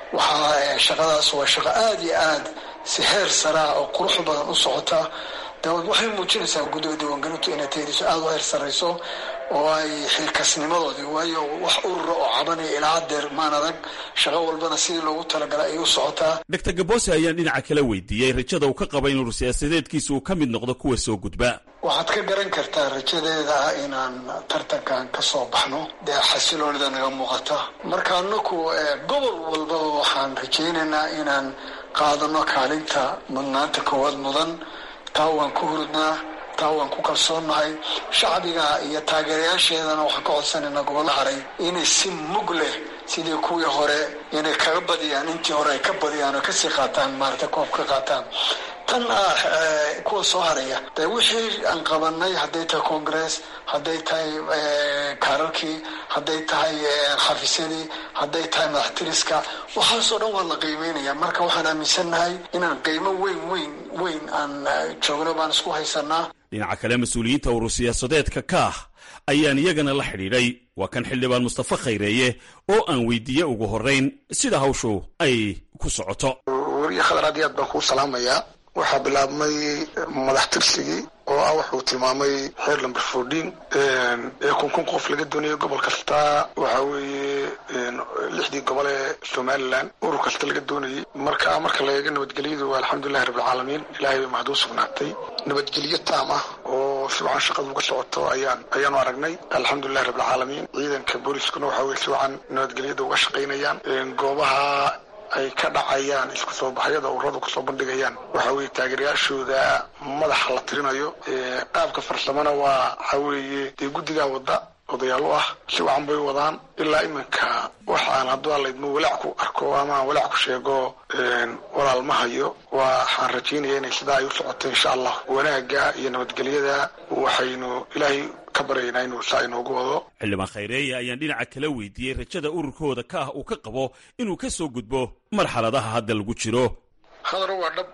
waxaa shaqadaas waa shaqo aada iyo aad si heer saraa oo qurux badan u socota daawad waxay muujinaysaa guddiga diiwaangelintu inay tayadiisu aada u heer sarrayso oo ay xilkasnimadoodii waayo wax urura oo cabanaya ilaa hadeer maan adag shaqo walbana sidii loogu talagalay ayay u socotaa dr gaboose ayaan dhinaca kala weydiiyey rajada uu ka qaba in urur siyaasadeedkiisa uu ka mid noqdo kuwa soo gudba waxaad ka garan kartaa rajadeeda ah inaan tartankan ka soo baxno dee xasiloonida naga muuqata marka anaku gobol walbaba waxaan rajaynaynaa inaan qaadano kaalinta mudnaanta koowaad mudan taa waan ku hurudnaa taa waan ku kalsoonnahay shacbiga iyo taageerayaasheedana waxaan ka codsanaynaa gobollo haray inay si mug leh sidii kuwii hore inay kaga badiyaan intii hore ay ka badiyaan oo kasii qaataan maarata koob ka qaataan tan ah kuwa soo haraya dee wixii aan qabanay hadday tahay congress hadday tahay kaararkii hadday tahay xafiisyadii hadday tahay madaxtiriska waxaasoo dhan waa la qiimeynaya marka waxaan aaminsannahay inaan qiimo weyn weyn weyn aan joogno baan isku haysanaa dhinaca kale mas-uuliyiinta urur siyaasadeedka kaah ayaan iyagana la xidhiidhay waa kan xildhibaan mustafa khayreeye oo aan weydiiyey ugu horrayn sida hawshu ay ku socoto wariye khadar aad iyo aad baan kuu salaamayaa waxaa bilaabmay madax tirsigii oo ah wuxuu tilmaamay xeer lamber fourteen ee kun kun qof laga doonayo gobol kasta waxa weeye lixdii gobol ee somalilan urur kasta laga doonayay marka marka la eego nabadgelyadu waa alxamdulilahi rabbilcaalamiin ilahay bay mahad u sugnaatay nabadgelyo taam ah oo si wacan shaqadu uga socoto ayaan ayaanu aragnay alxamdulilahi rabbilcaalamiin ciidanka booliskuna waxa weye si wacan nabadgelyada uga shaqaynayaan goobaha ay ka dhacayaan isku soo baxyada ururadu kusoo bandhigayaan waxa weeye taageerayaashooda madaxa la tirinayo qaabka farsamona waa waxa weeye dee guddigaa wadda odayaal u ah si wacan bay wadaan ilaa iminka waxaan hadduu alaydmo walaac ku arko ama aan walaac ku sheego walaal ma hayo waxaan rajaynaya inay sidaa ay u socoto insha allah wanaagga iyo nabadgelyada waxaynu ilaahay ka baryaynaa inuu saa inoogu wado xildhibaan khayreeye ayaan dhinaca kala weydiiyey rajada ururkooda ka ah uu ka qabo inuu ka soo gudbo marxaladaha hadda lagu jiro khadaro waa dhab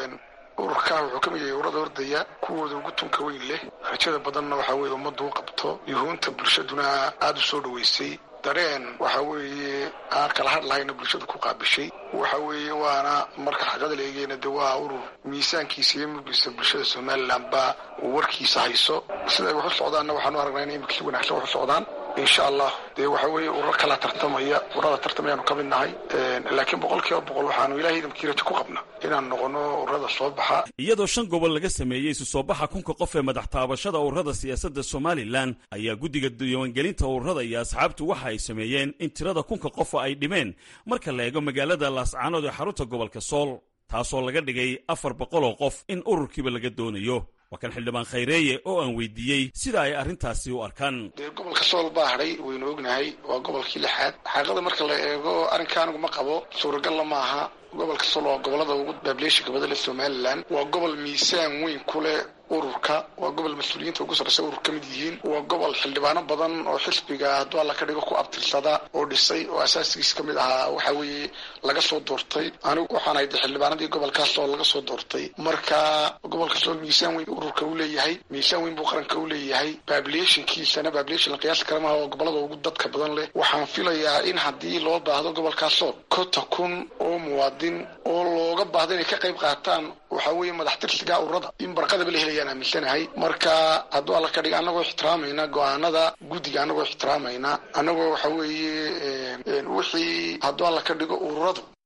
ururkaa wuxuu ka mid yahay urada ordaya kuwooda ugu tunka weyn leh rajada badanna waxaa weeye ummaddu u qabto yuhuunta bulshaduna aada u soo dhoweysay dareen waxa weeye aan kala hadh lahayna bulshadu ku qaabishay waxa weeye waana marka xaqada la eegeyna de waa urur miisaankiisa iyo murgiisa bulshada somalilan baa uu warkiisa hayso siday wax u socdaanna waxaanu aragnaa inay imika si wanaagsan wax u socdaan insha allah dee waxa weeye ururo kala tartamaya ururada tartamayaanu ka mid nahay laakiin boqol kiiba boqol waxaanu ilahay idamkii rajo ku qabna inaan noqono ururada soo baxa iyadoo shan gobol laga sameeyey isu soo baxa kunka qof ee madax taabashada ururada siyaasadda somalilan ayaa guddiga diiwaangelinta ururada iyo asxaabtu waxa ay sameeyeen in tirada kunka qofa ay dhimeen marka la eego magaalada laascaanood ee xarunta gobolka sool taasoo laga dhigay afar boqol oo qof in ururkiiba laga doonayo waa kan xildhibaan khayreeye oo aan weydiiyey sida ay arrintaasi u arkaan dee gobolka sool baa hadhay waynu ognahay waa gobolkii lixaad xaaqada marka la eego arrinka anigu ma qabo suuragalla ma aha gobolka sool waa gobolada ugu baableeshinka badale somalilan waa gobol miisaan weyn ku leh ururka waa gobol mas-uuliyiinta ugu sarreysa urur ka mid yihiin waa gobol xildhibaano badan oo xisbiga hadduu alla ka dhigo ku abtirsada oo dhisay oo asaasigiis ka mid ahaa waxa weeye laga soo doortay anigu waxaan ahay de xildhibaanadii gobolkaas oo laga soo doortay marka gobolka sool miisaan weyn ururka u leeyahay miisaan weyn buu qaranka u leeyahay baableeshinkiisana baableeshin la qiyaasi kara maaha waa gobolada ugu dadka badan leh waxaan filayaa in haddii loo baahdo gobolkaas sool kota kun oo muwaadin oo looga baahdo inay ka qayb qaataan waxa weeye madax tirsiga ururada in barqadaba la helayaan aaminsanahay marka hadduu alla ka dhiga annagoo ixtiraamayna go-aanada guddiga annagoo ixtiraamayna annagoo waxa weeye wixii hadduu alla ka dhigo ururadu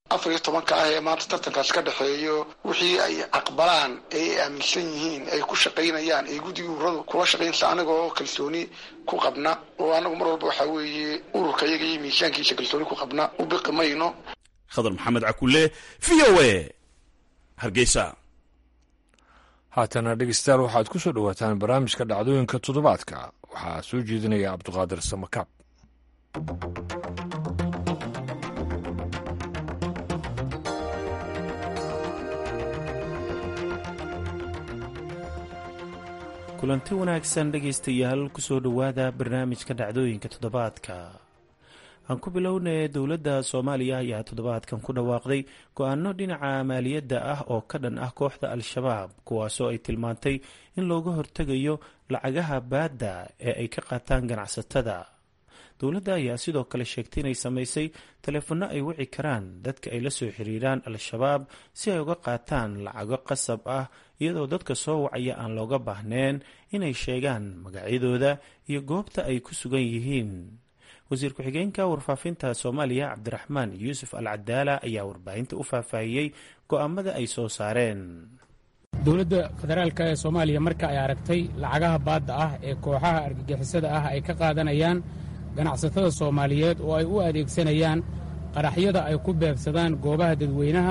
afar iyo tobanka ah ee maanta tartankaas ka dhexeeyo wixii ay aqbalaan ee ay aaminsan yihiin ay ku shaqaynayaan ee guddiga ururadu kula shaqaynaysa anaga oo kalsooni ku qabna oo anagu mar walba waxaa weeye ururka iyaga iyo miisaankiisa kalsooni ku qabna u biqi mayno khadar maxamed cakule v o a hargeysa haatana dhegeystayaal waxaad ku soo dhowaataan barnaamijka dhacdooyinka toddobaadka waxaa soo jeedinaya cabduqaadir samakaab kulanti wanaagsan dhegaystayaal kusoo dhowaada barnaamijka dhacdooyinka toddobaadka aan ku bilownay dowladda soomaaliya ayaa toddobaadkan ku dhawaaqday go-aano dhinaca maaliyadda ah oo ka dhan ah kooxda al-shabaab kuwaasoo ay tilmaantay in looga hortegayo lacagaha baadda ee ay ka qaataan ganacsatada dowladda ayaa sidoo kale sheegtay inay samaysay taleefanno ay wici karaan dadka ay la soo xiriiraan al-shabaab si ay uga qaataan lacago qasab ah iyadoo dadka soo wacaya aan looga baahneen inay sheegaan magacyadooda iyo goobta ay ku sugan yihiin wasiir ku-xigeenka warfaafinta soomaaliya cabdiraxmaan yuusuf al cadaala ayaa warbaahinta u faahfaahiyey go-aamada ay soo saareen dowladda federaalk ee soomaaliya marka ay aragtay lacagaha baadda ah ee kooxaha argagixisada ah ay ka qaadanayaan ganacsatada soomaaliyeed oo ay u adeegsanayaan qaraxyada ay ku beegsadaan goobaha dadweynaha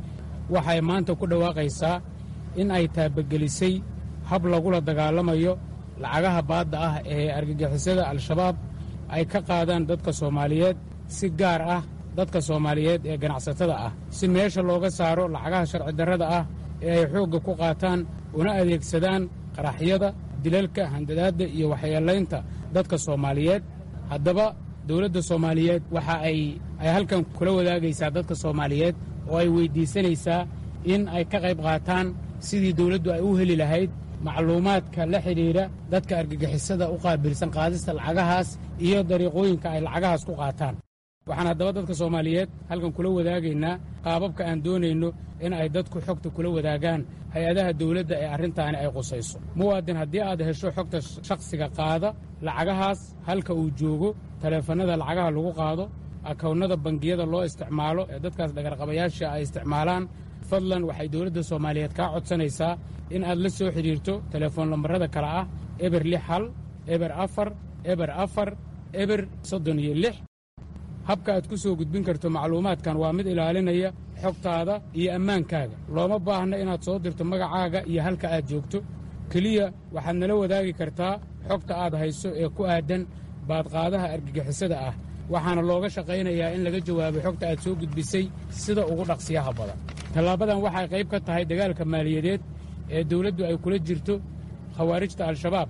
waxay maanta ku dhawaaqaysaa in ay taabagelisay hab lagula dagaalamayo lacagaha baadda ah ee argagixisada al-shabaab ay ka qaadaan dadka soomaaliyeed si gaar ah dadka soomaaliyeed ee ganacsatada ah si meesha looga saaro lacagaha sharci darrada ah ee ay xoogga ku qaataan una adeegsadaan qaraxyada dilalka handadaadda iyo waxyeelaynta dadka soomaaliyeed haddaba dowladda soomaaliyeed waxa ay ay halkan kula wadaagaysaa dadka soomaaliyeed oo ay weyddiisanaysaa in ay ka qayb qaataan sidii dowladdu ay u heli lahayd macluumaadka la xidhiidha dadka argagixisada u qaabilsan qaadista lacagahaas iyo dariiqooyinka ay lacagahaas ku qaataan waxaan haddaba dadka soomaaliyeed halkan kula wadaagaynaa qaababka aan doonayno in ay dadku xogta kula wadaagaan hay-adaha dawladda ee arrintaani ay qusayso muwaadin haddii aad hesho xogta shakhsiga qaada lacagahaas halka uu joogo taleefannada lacagaha lagu qaado akownnada bangiyada loo isticmaalo ee dadkaas dhagarqabayaasha ay isticmaalaan fadlan waxay dowladda soomaaliyeed kaa codsanaysaa in aad la soo xidhiirto telefoon lambarrada kale ah eber lix hal eber afar eber afar eber soddon iyo lix habka aad ku soo gudbin karto macluumaadkan waa mid ilaalinaya xogtaada iyo ammaankaaga looma baahna inaad soo dirto magacaaga iyo halka aad joogto keliya waxaad nala wadaagi kartaa xogta aad hayso ee ku aaddan baadqaadaha argagixisada ah waxaana looga shaqaynayaa in laga jawaabo xogta aad soo gudbisay sida ugu dhaqsiyaha badan tallaabadan waxay qayb ka tahay dagaalka maaliyadeed ee dawladdu ay kula jirto khawaarijta al-shabaab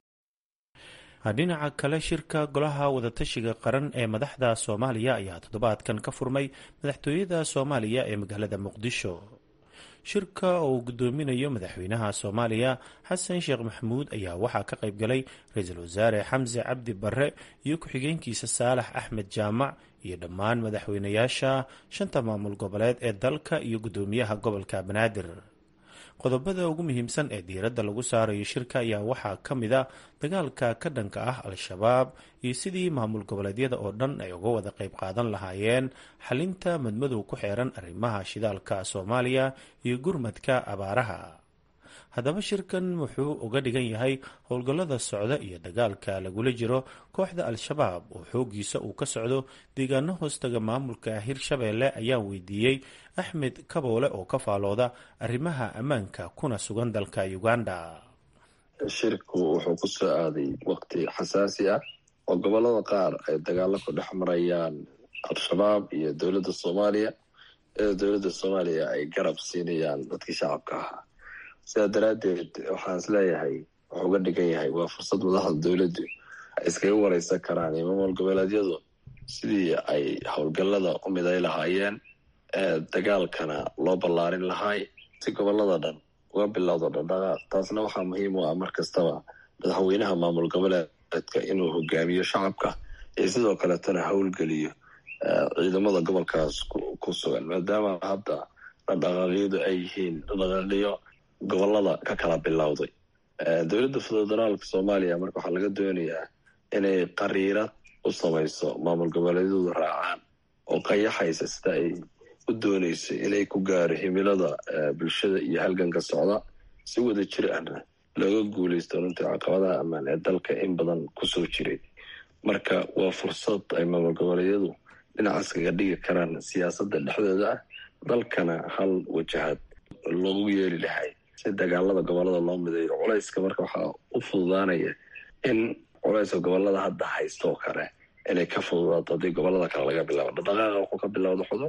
dhinaca kale shirka golaha wadatashiga qaran ee madaxda soomaaliya ayaa toddobaadkan ka furmay madaxtooyada soomaaliya ee magaalada muqdisho shirka oo uu gudoominayo madaxweynaha soomaaliya xasan sheekh maxamuud ayaa waxaa ka qayb galay ra-iisul wasaare xamse cabdi barre iyo ku-xigeenkiisa saalax axmed jaamac iyo dhammaan madaxweynayaasha shanta maamul goboleed ee dalka iyo guddoomiyaha gobolka banaadir qodobada ugu muhiimsan ee diiradda lagu saarayo shirka ayaa waxaa ka mid a dagaalka ka dhanka ah al-shabaab iyo sidii maamul goboleedyada oo dhan ay uga wada qayb qaadan lahaayeen xalinta madmadow ku xeeran arrimaha shidaalka soomaaliya iyo gurmadka abaaraha haddaba shirkan wuxuu uga dhigan yahay howlgallada socda iyo dagaalka lagula jiro kooxda al-shabaab oo xoogiisa uu ka socdo deegaano hoostaga maamulka hirshabeelle ayaa weydiiyey axmed kaboole oo ka faalooda arrimaha ammaanka kuna sugan dalka uganda shirku wuxuu ku soo aaday waqti xasaasi ah oo gobolada qaar ay dagaalo ku dhex marayaan al-shabaab iyo dowladda soomaaliya iyadoo dowladda soomaaliya ay garab siinayaan dadkii shacabka ahaa sidaa daraaddeed waxaan is leeyahay wuxuu uga dhigan yahay waa fursad madaxda dowladdu ay iskaga wareysan karaan iyo maamul goboleedyadu sidii ay howlgallada u miday lahaayeen dagaalkana loo ballaarin lahaay si gobolada dhan uga bilowdo dhaqdhaqaaq taasna waxaa muhiim u ah mar kastaba madaxweynaha maamul goboleedka inuu hogaamiyo shacabka iyo sidoo kaletana howlgeliyo ciidamada gobolkaas ku sugan maadaama hadda dhaqdhaqaaqyadu ay yihiin dhaqdhaqaaqyo gobolada ka kala bilowday dowladda federaalka soomaaliya marka waxaa laga doonayaa inay qariirad u samayso maamul goboleedyadu raacaan oo qayaxaysa sida ay u doonaysa inay ku gaaro himilada bulshada iyo halganka socda si wada jir ahna looga guulaysto runtii caqabadaha ammaan ee dalka in badan kusoo jiray marka waa fursad ay maamul goboleedyadu dhinacaas kaga dhigi karaan siyaasadda dhexdooda ah dalkana hal wajahad loogu yeeli lahay si dagaalada gobolada loo mideeyo culayska marka waxaa u fududaanaya in culayska gobolada hadda haysta oo kale inay ka fududaato haddii gobolada kale laga bilaabo dhaqdhaqaaqa wuxuu ka bilowda xudun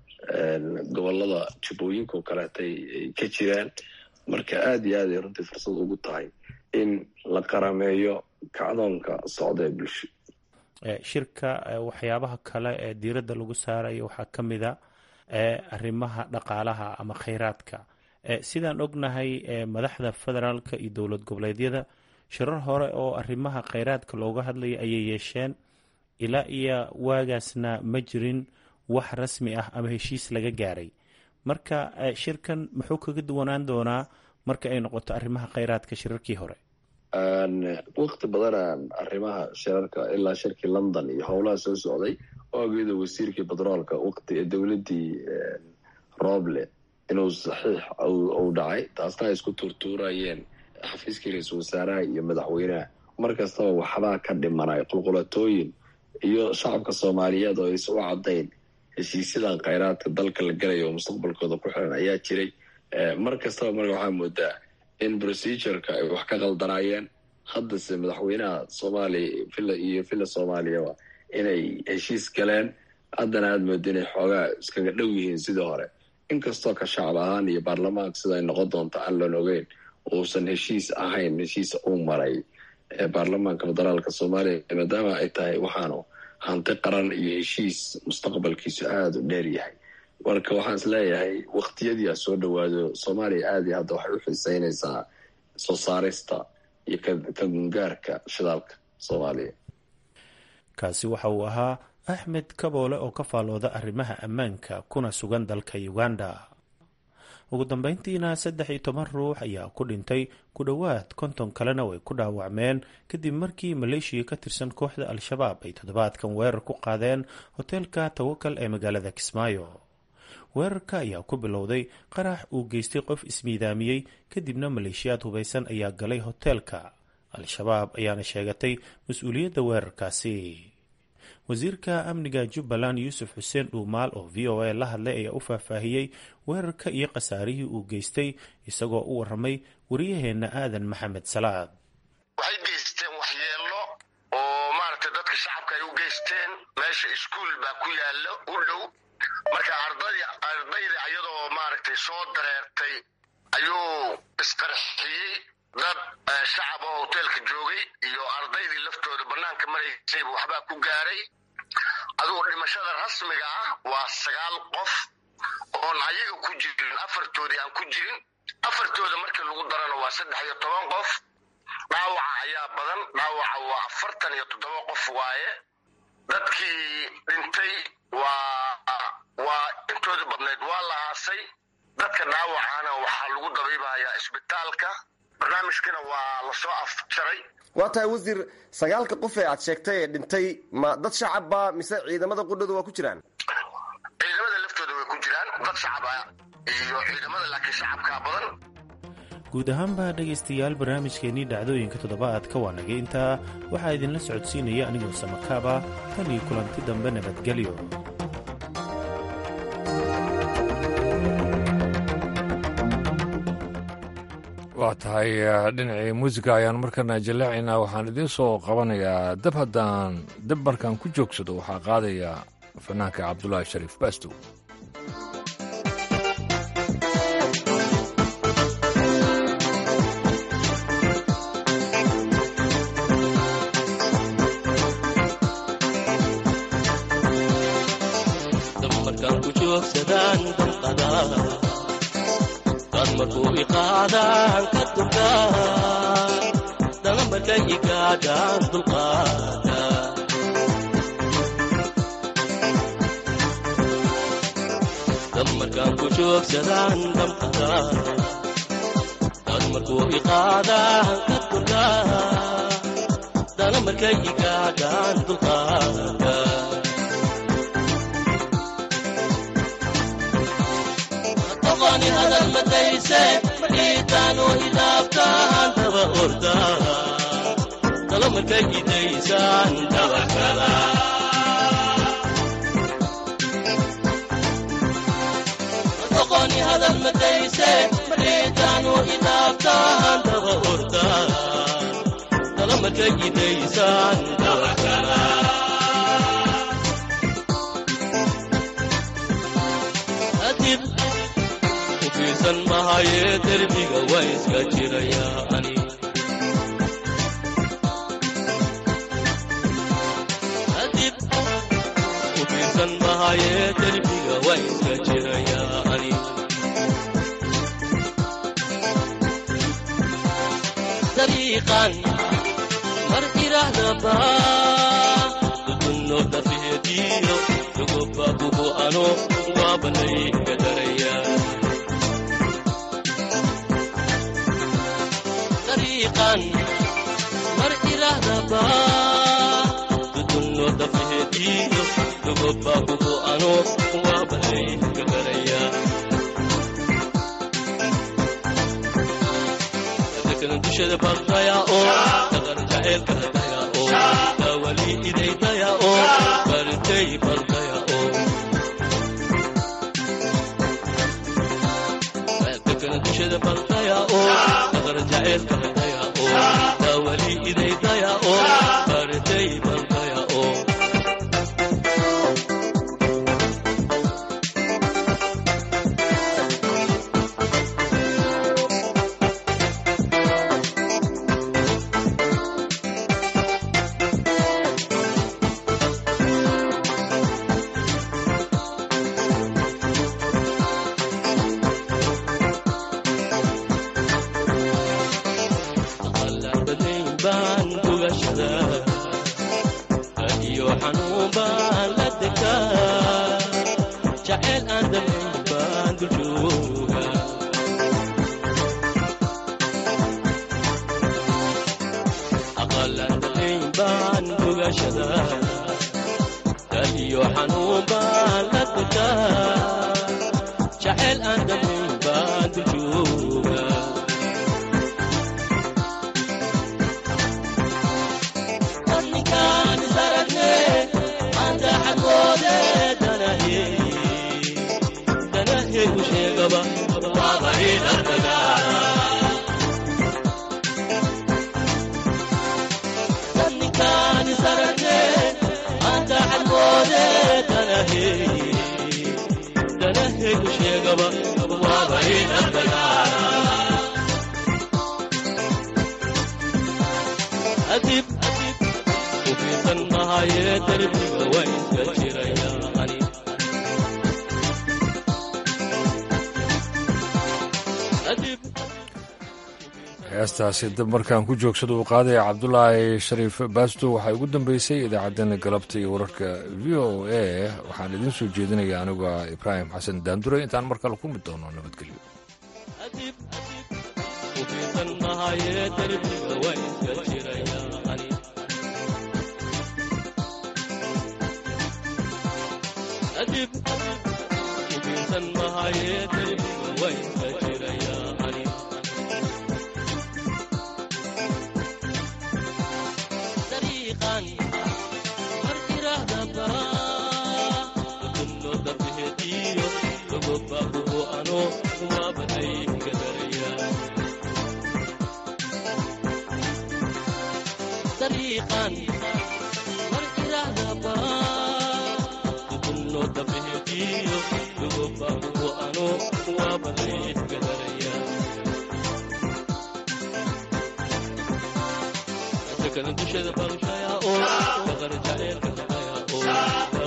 gobolada jubbooyinka oo kaleetay ay ka jiraan marka aada iyo aad ay runtii fursad ugu tahay in la qarameeyo kacdoonka socda ee bulsho shirka waxyaabaha kale ee diiradda lagu saarayo waxaa ka mid a arrimaha dhaqaalaha ama kheyraadka sidaan ognahay madaxda federaalka iyo dowlad goboleedyada shirar hore oo arrimaha kheyraadka looga hadlaya ayay yeesheen ilaa iyo waagaasna ma jirin wax rasmi ah ama heshiis laga gaaray marka shirkan muxuu kaga duwanaan doonaa marka ay noqoto arrimaha kheyraadka shirarkii hore wakti badanaan arrimaha shirarka ilaa shirkii london iyo howlaha soo socday oo ageeda wasiirkii batroolka wakti ee dowladdii roble inuu saxiix uu dhacay taasna ay isku tuurtuurayeen xafiiskii ra-iisul wasaaraha iyo madaxweynaha mar kastaba waxbaa ka dhimanay qulqulatooyin iyo shacabka soomaaliyeed oo aysan u caddayn heshiisyadan kheyraadka dalka la galayo oo mustaqbalkooda ku xiran ayaa jiray mar kastaba marka waxaa moodaa in procedureka ay wax ka qaldanaayeen haddase madaxweynaha soomaaliya villa iyo villa soomaaliyaba inay heshiis galeen haddana aada mooda inay xoogaa iskaga dhow yihiin sidii hore inkastoo ka shacab ahaan iyo baarlamaanka sida ay noqon doonto aan loon ogeyn uusan heshiis ahayn heshiis uu maray baarlamaanka federaalka soomaaliya maadaama ay tahay waxaanu hanti qaran iyo heshiis mustaqbalkiisu aada u dheer yahay marka waxaan is leeyahay waktiyadii a soo dhowaado soomaaliya aada iyo hadda waxay u xiiseynaysaa soo saarista iyo ka gungaarka shidaalka soomaaliya kaasi waxa uu ahaa axmed kaboole oo ka faalooda arrimaha ammaanka kuna sugan dalka uganda ugu dambeyntiina saddex iyo toban ruux ayaa ku dhintay ku dhowaad konton kalena way ku dhaawacmeen kadib markii maleeshiya ka tirsan kooxda al-shabaab ay toddobaadkan weerar ku qaadeen hoteelka tawakal ee magaalada kismaayo weerarka ayaa ku bilowday qarax uu geystay qof ismiidaamiyey kadibna maleeshiyaad hubaysan ayaa galay hoteelka al-shabaab ayaana sheegatay mas-uuliyadda weerarkaasi wasiirka amniga jubbaland yuusuf xuseen dhuumaal oo v o a la hadlay ayaa u faahfaahiyey weerarka iyo khasaarihii uu geystay isagoo u waramay wariyaheenna aadan maxamed salaad waxay geysteen waxyeelo oo maaragtay dadka shacabka ay u geysteen meesha iskuul baa ku yaala u dhow marka ardayda iyadoo maaragtay soo dareertay ayuu isqarxiyey dad shacab oo hoteelka joogay iyo ardaydii laftooda banaanka maraysayba waxbaa ku gaaray adugu dhimashada rasmiga ah waa sagaal qof oon ayaga ku jirin afartoodii aan ku jirin afartooda markii lagu darana waa saddex iyo toban qof dhaawaca ayaa badan dhaawaca waa afartan iyo toddoba qof waaye dadkii dhintay waa waa intooda badnayd waa la aasay dadka dhaawacana waxaa lagu dabaybahayaa isbitaalka barnaamijkina waa lasoo afjaray waa tahay wasiir sagaalka qof ee aad sheegtay ee dhintay ma dad shacabba mise ciidamada qudhooda waa ku jiraan ciidamada laftooda way ku jiraan dad shacaba iyo ciidamada laakiin shacabkaa badan guud ahaanba dhegaystayaal barnaamijkeennii dhacdooyinka toddobaadka waa nagay intaa waxaa idinla socodsiinaya anigoo samakaaba tan iyo kulanti dambe nabadgelyo waa tahay dhinacii muusiga ayaan markana jallaacaynaa waxaan idiin soo qabanayaa dab haddaan dab markaan ku joogsado waxaa qaadaya fanaanka cabdulaahi shariif baastow markuu iqaadaan ka durkaa dala markay igaadhaan dulqaada dab markaan ku joogsadaan damqada dad markuu iqaadaan ka durkaa dala markay igaadhaan dulqaada markay gidaysaan dabarkada doqoni hadal madayse mariitaanu idaabtaan daba ordaan dala markay gidaysaan dabarkada adib ufiirsan mahaye derbiga waa iska jiraya ani adib ufiirsan mahaye derbiga waa iska jiraya ani dariiqan mar irahdaba dudunno dafihediyo dugobabuhu ano waabanay gadaraya dariiqan mar irahdaba dudunno dafihediyo dugobabuhu ano waabanay gadaraya dadkana dushada baqdaya oo dhaqan jaceylka hadaya oo daawali idaydaya oo baritay baqdaya oo dadkana dushada baqdaya oo dhaqan jaceylka hadaya oo daawali idaydaya oo baritay baqdaya oo aqalabadayn baan gugashada iyo xanuun baan la degaa jaceyl aan damayn baan duljooga aqalabadayn baan gugashada iyo xanuun baan la degaa jaceyl aan damayn baan duljooga ninkaan isaragne maanta xaggoode danahe danahe u sheegaba waaba ilartaga ninkaan isaragne maanta xaggoode danahe danahe u sheegaba waaba ilartaga adib ufiirsan mahaye derbiga waa iska jiraya ani adib heestaasi dab markaan ku joogsada uu qaadaya cabdulaahi shariif baasto waxaa ugu dambeysay idaacaddeenna galabta iyo wararka v o a waxaan idiin soo jeedinaya anigu ah ibraahim xasan daandure intaan mar kale kulmi doono nabadgelyo adib ufiirsan mahaye derbiga waa iska jiraya ani adib ufiirsan mahaye derbiga waa iska jiraya ani dariiqan mar irahdaba dudunno dafihediyo dogobabuhu ano waabanay gadaraya dariiqan mar irahdaba dudunno dafihediyo dogobabuhu ano waabanay gadaraya dadkana dushada barshaya oo dhaqan jaceylka hadaya oo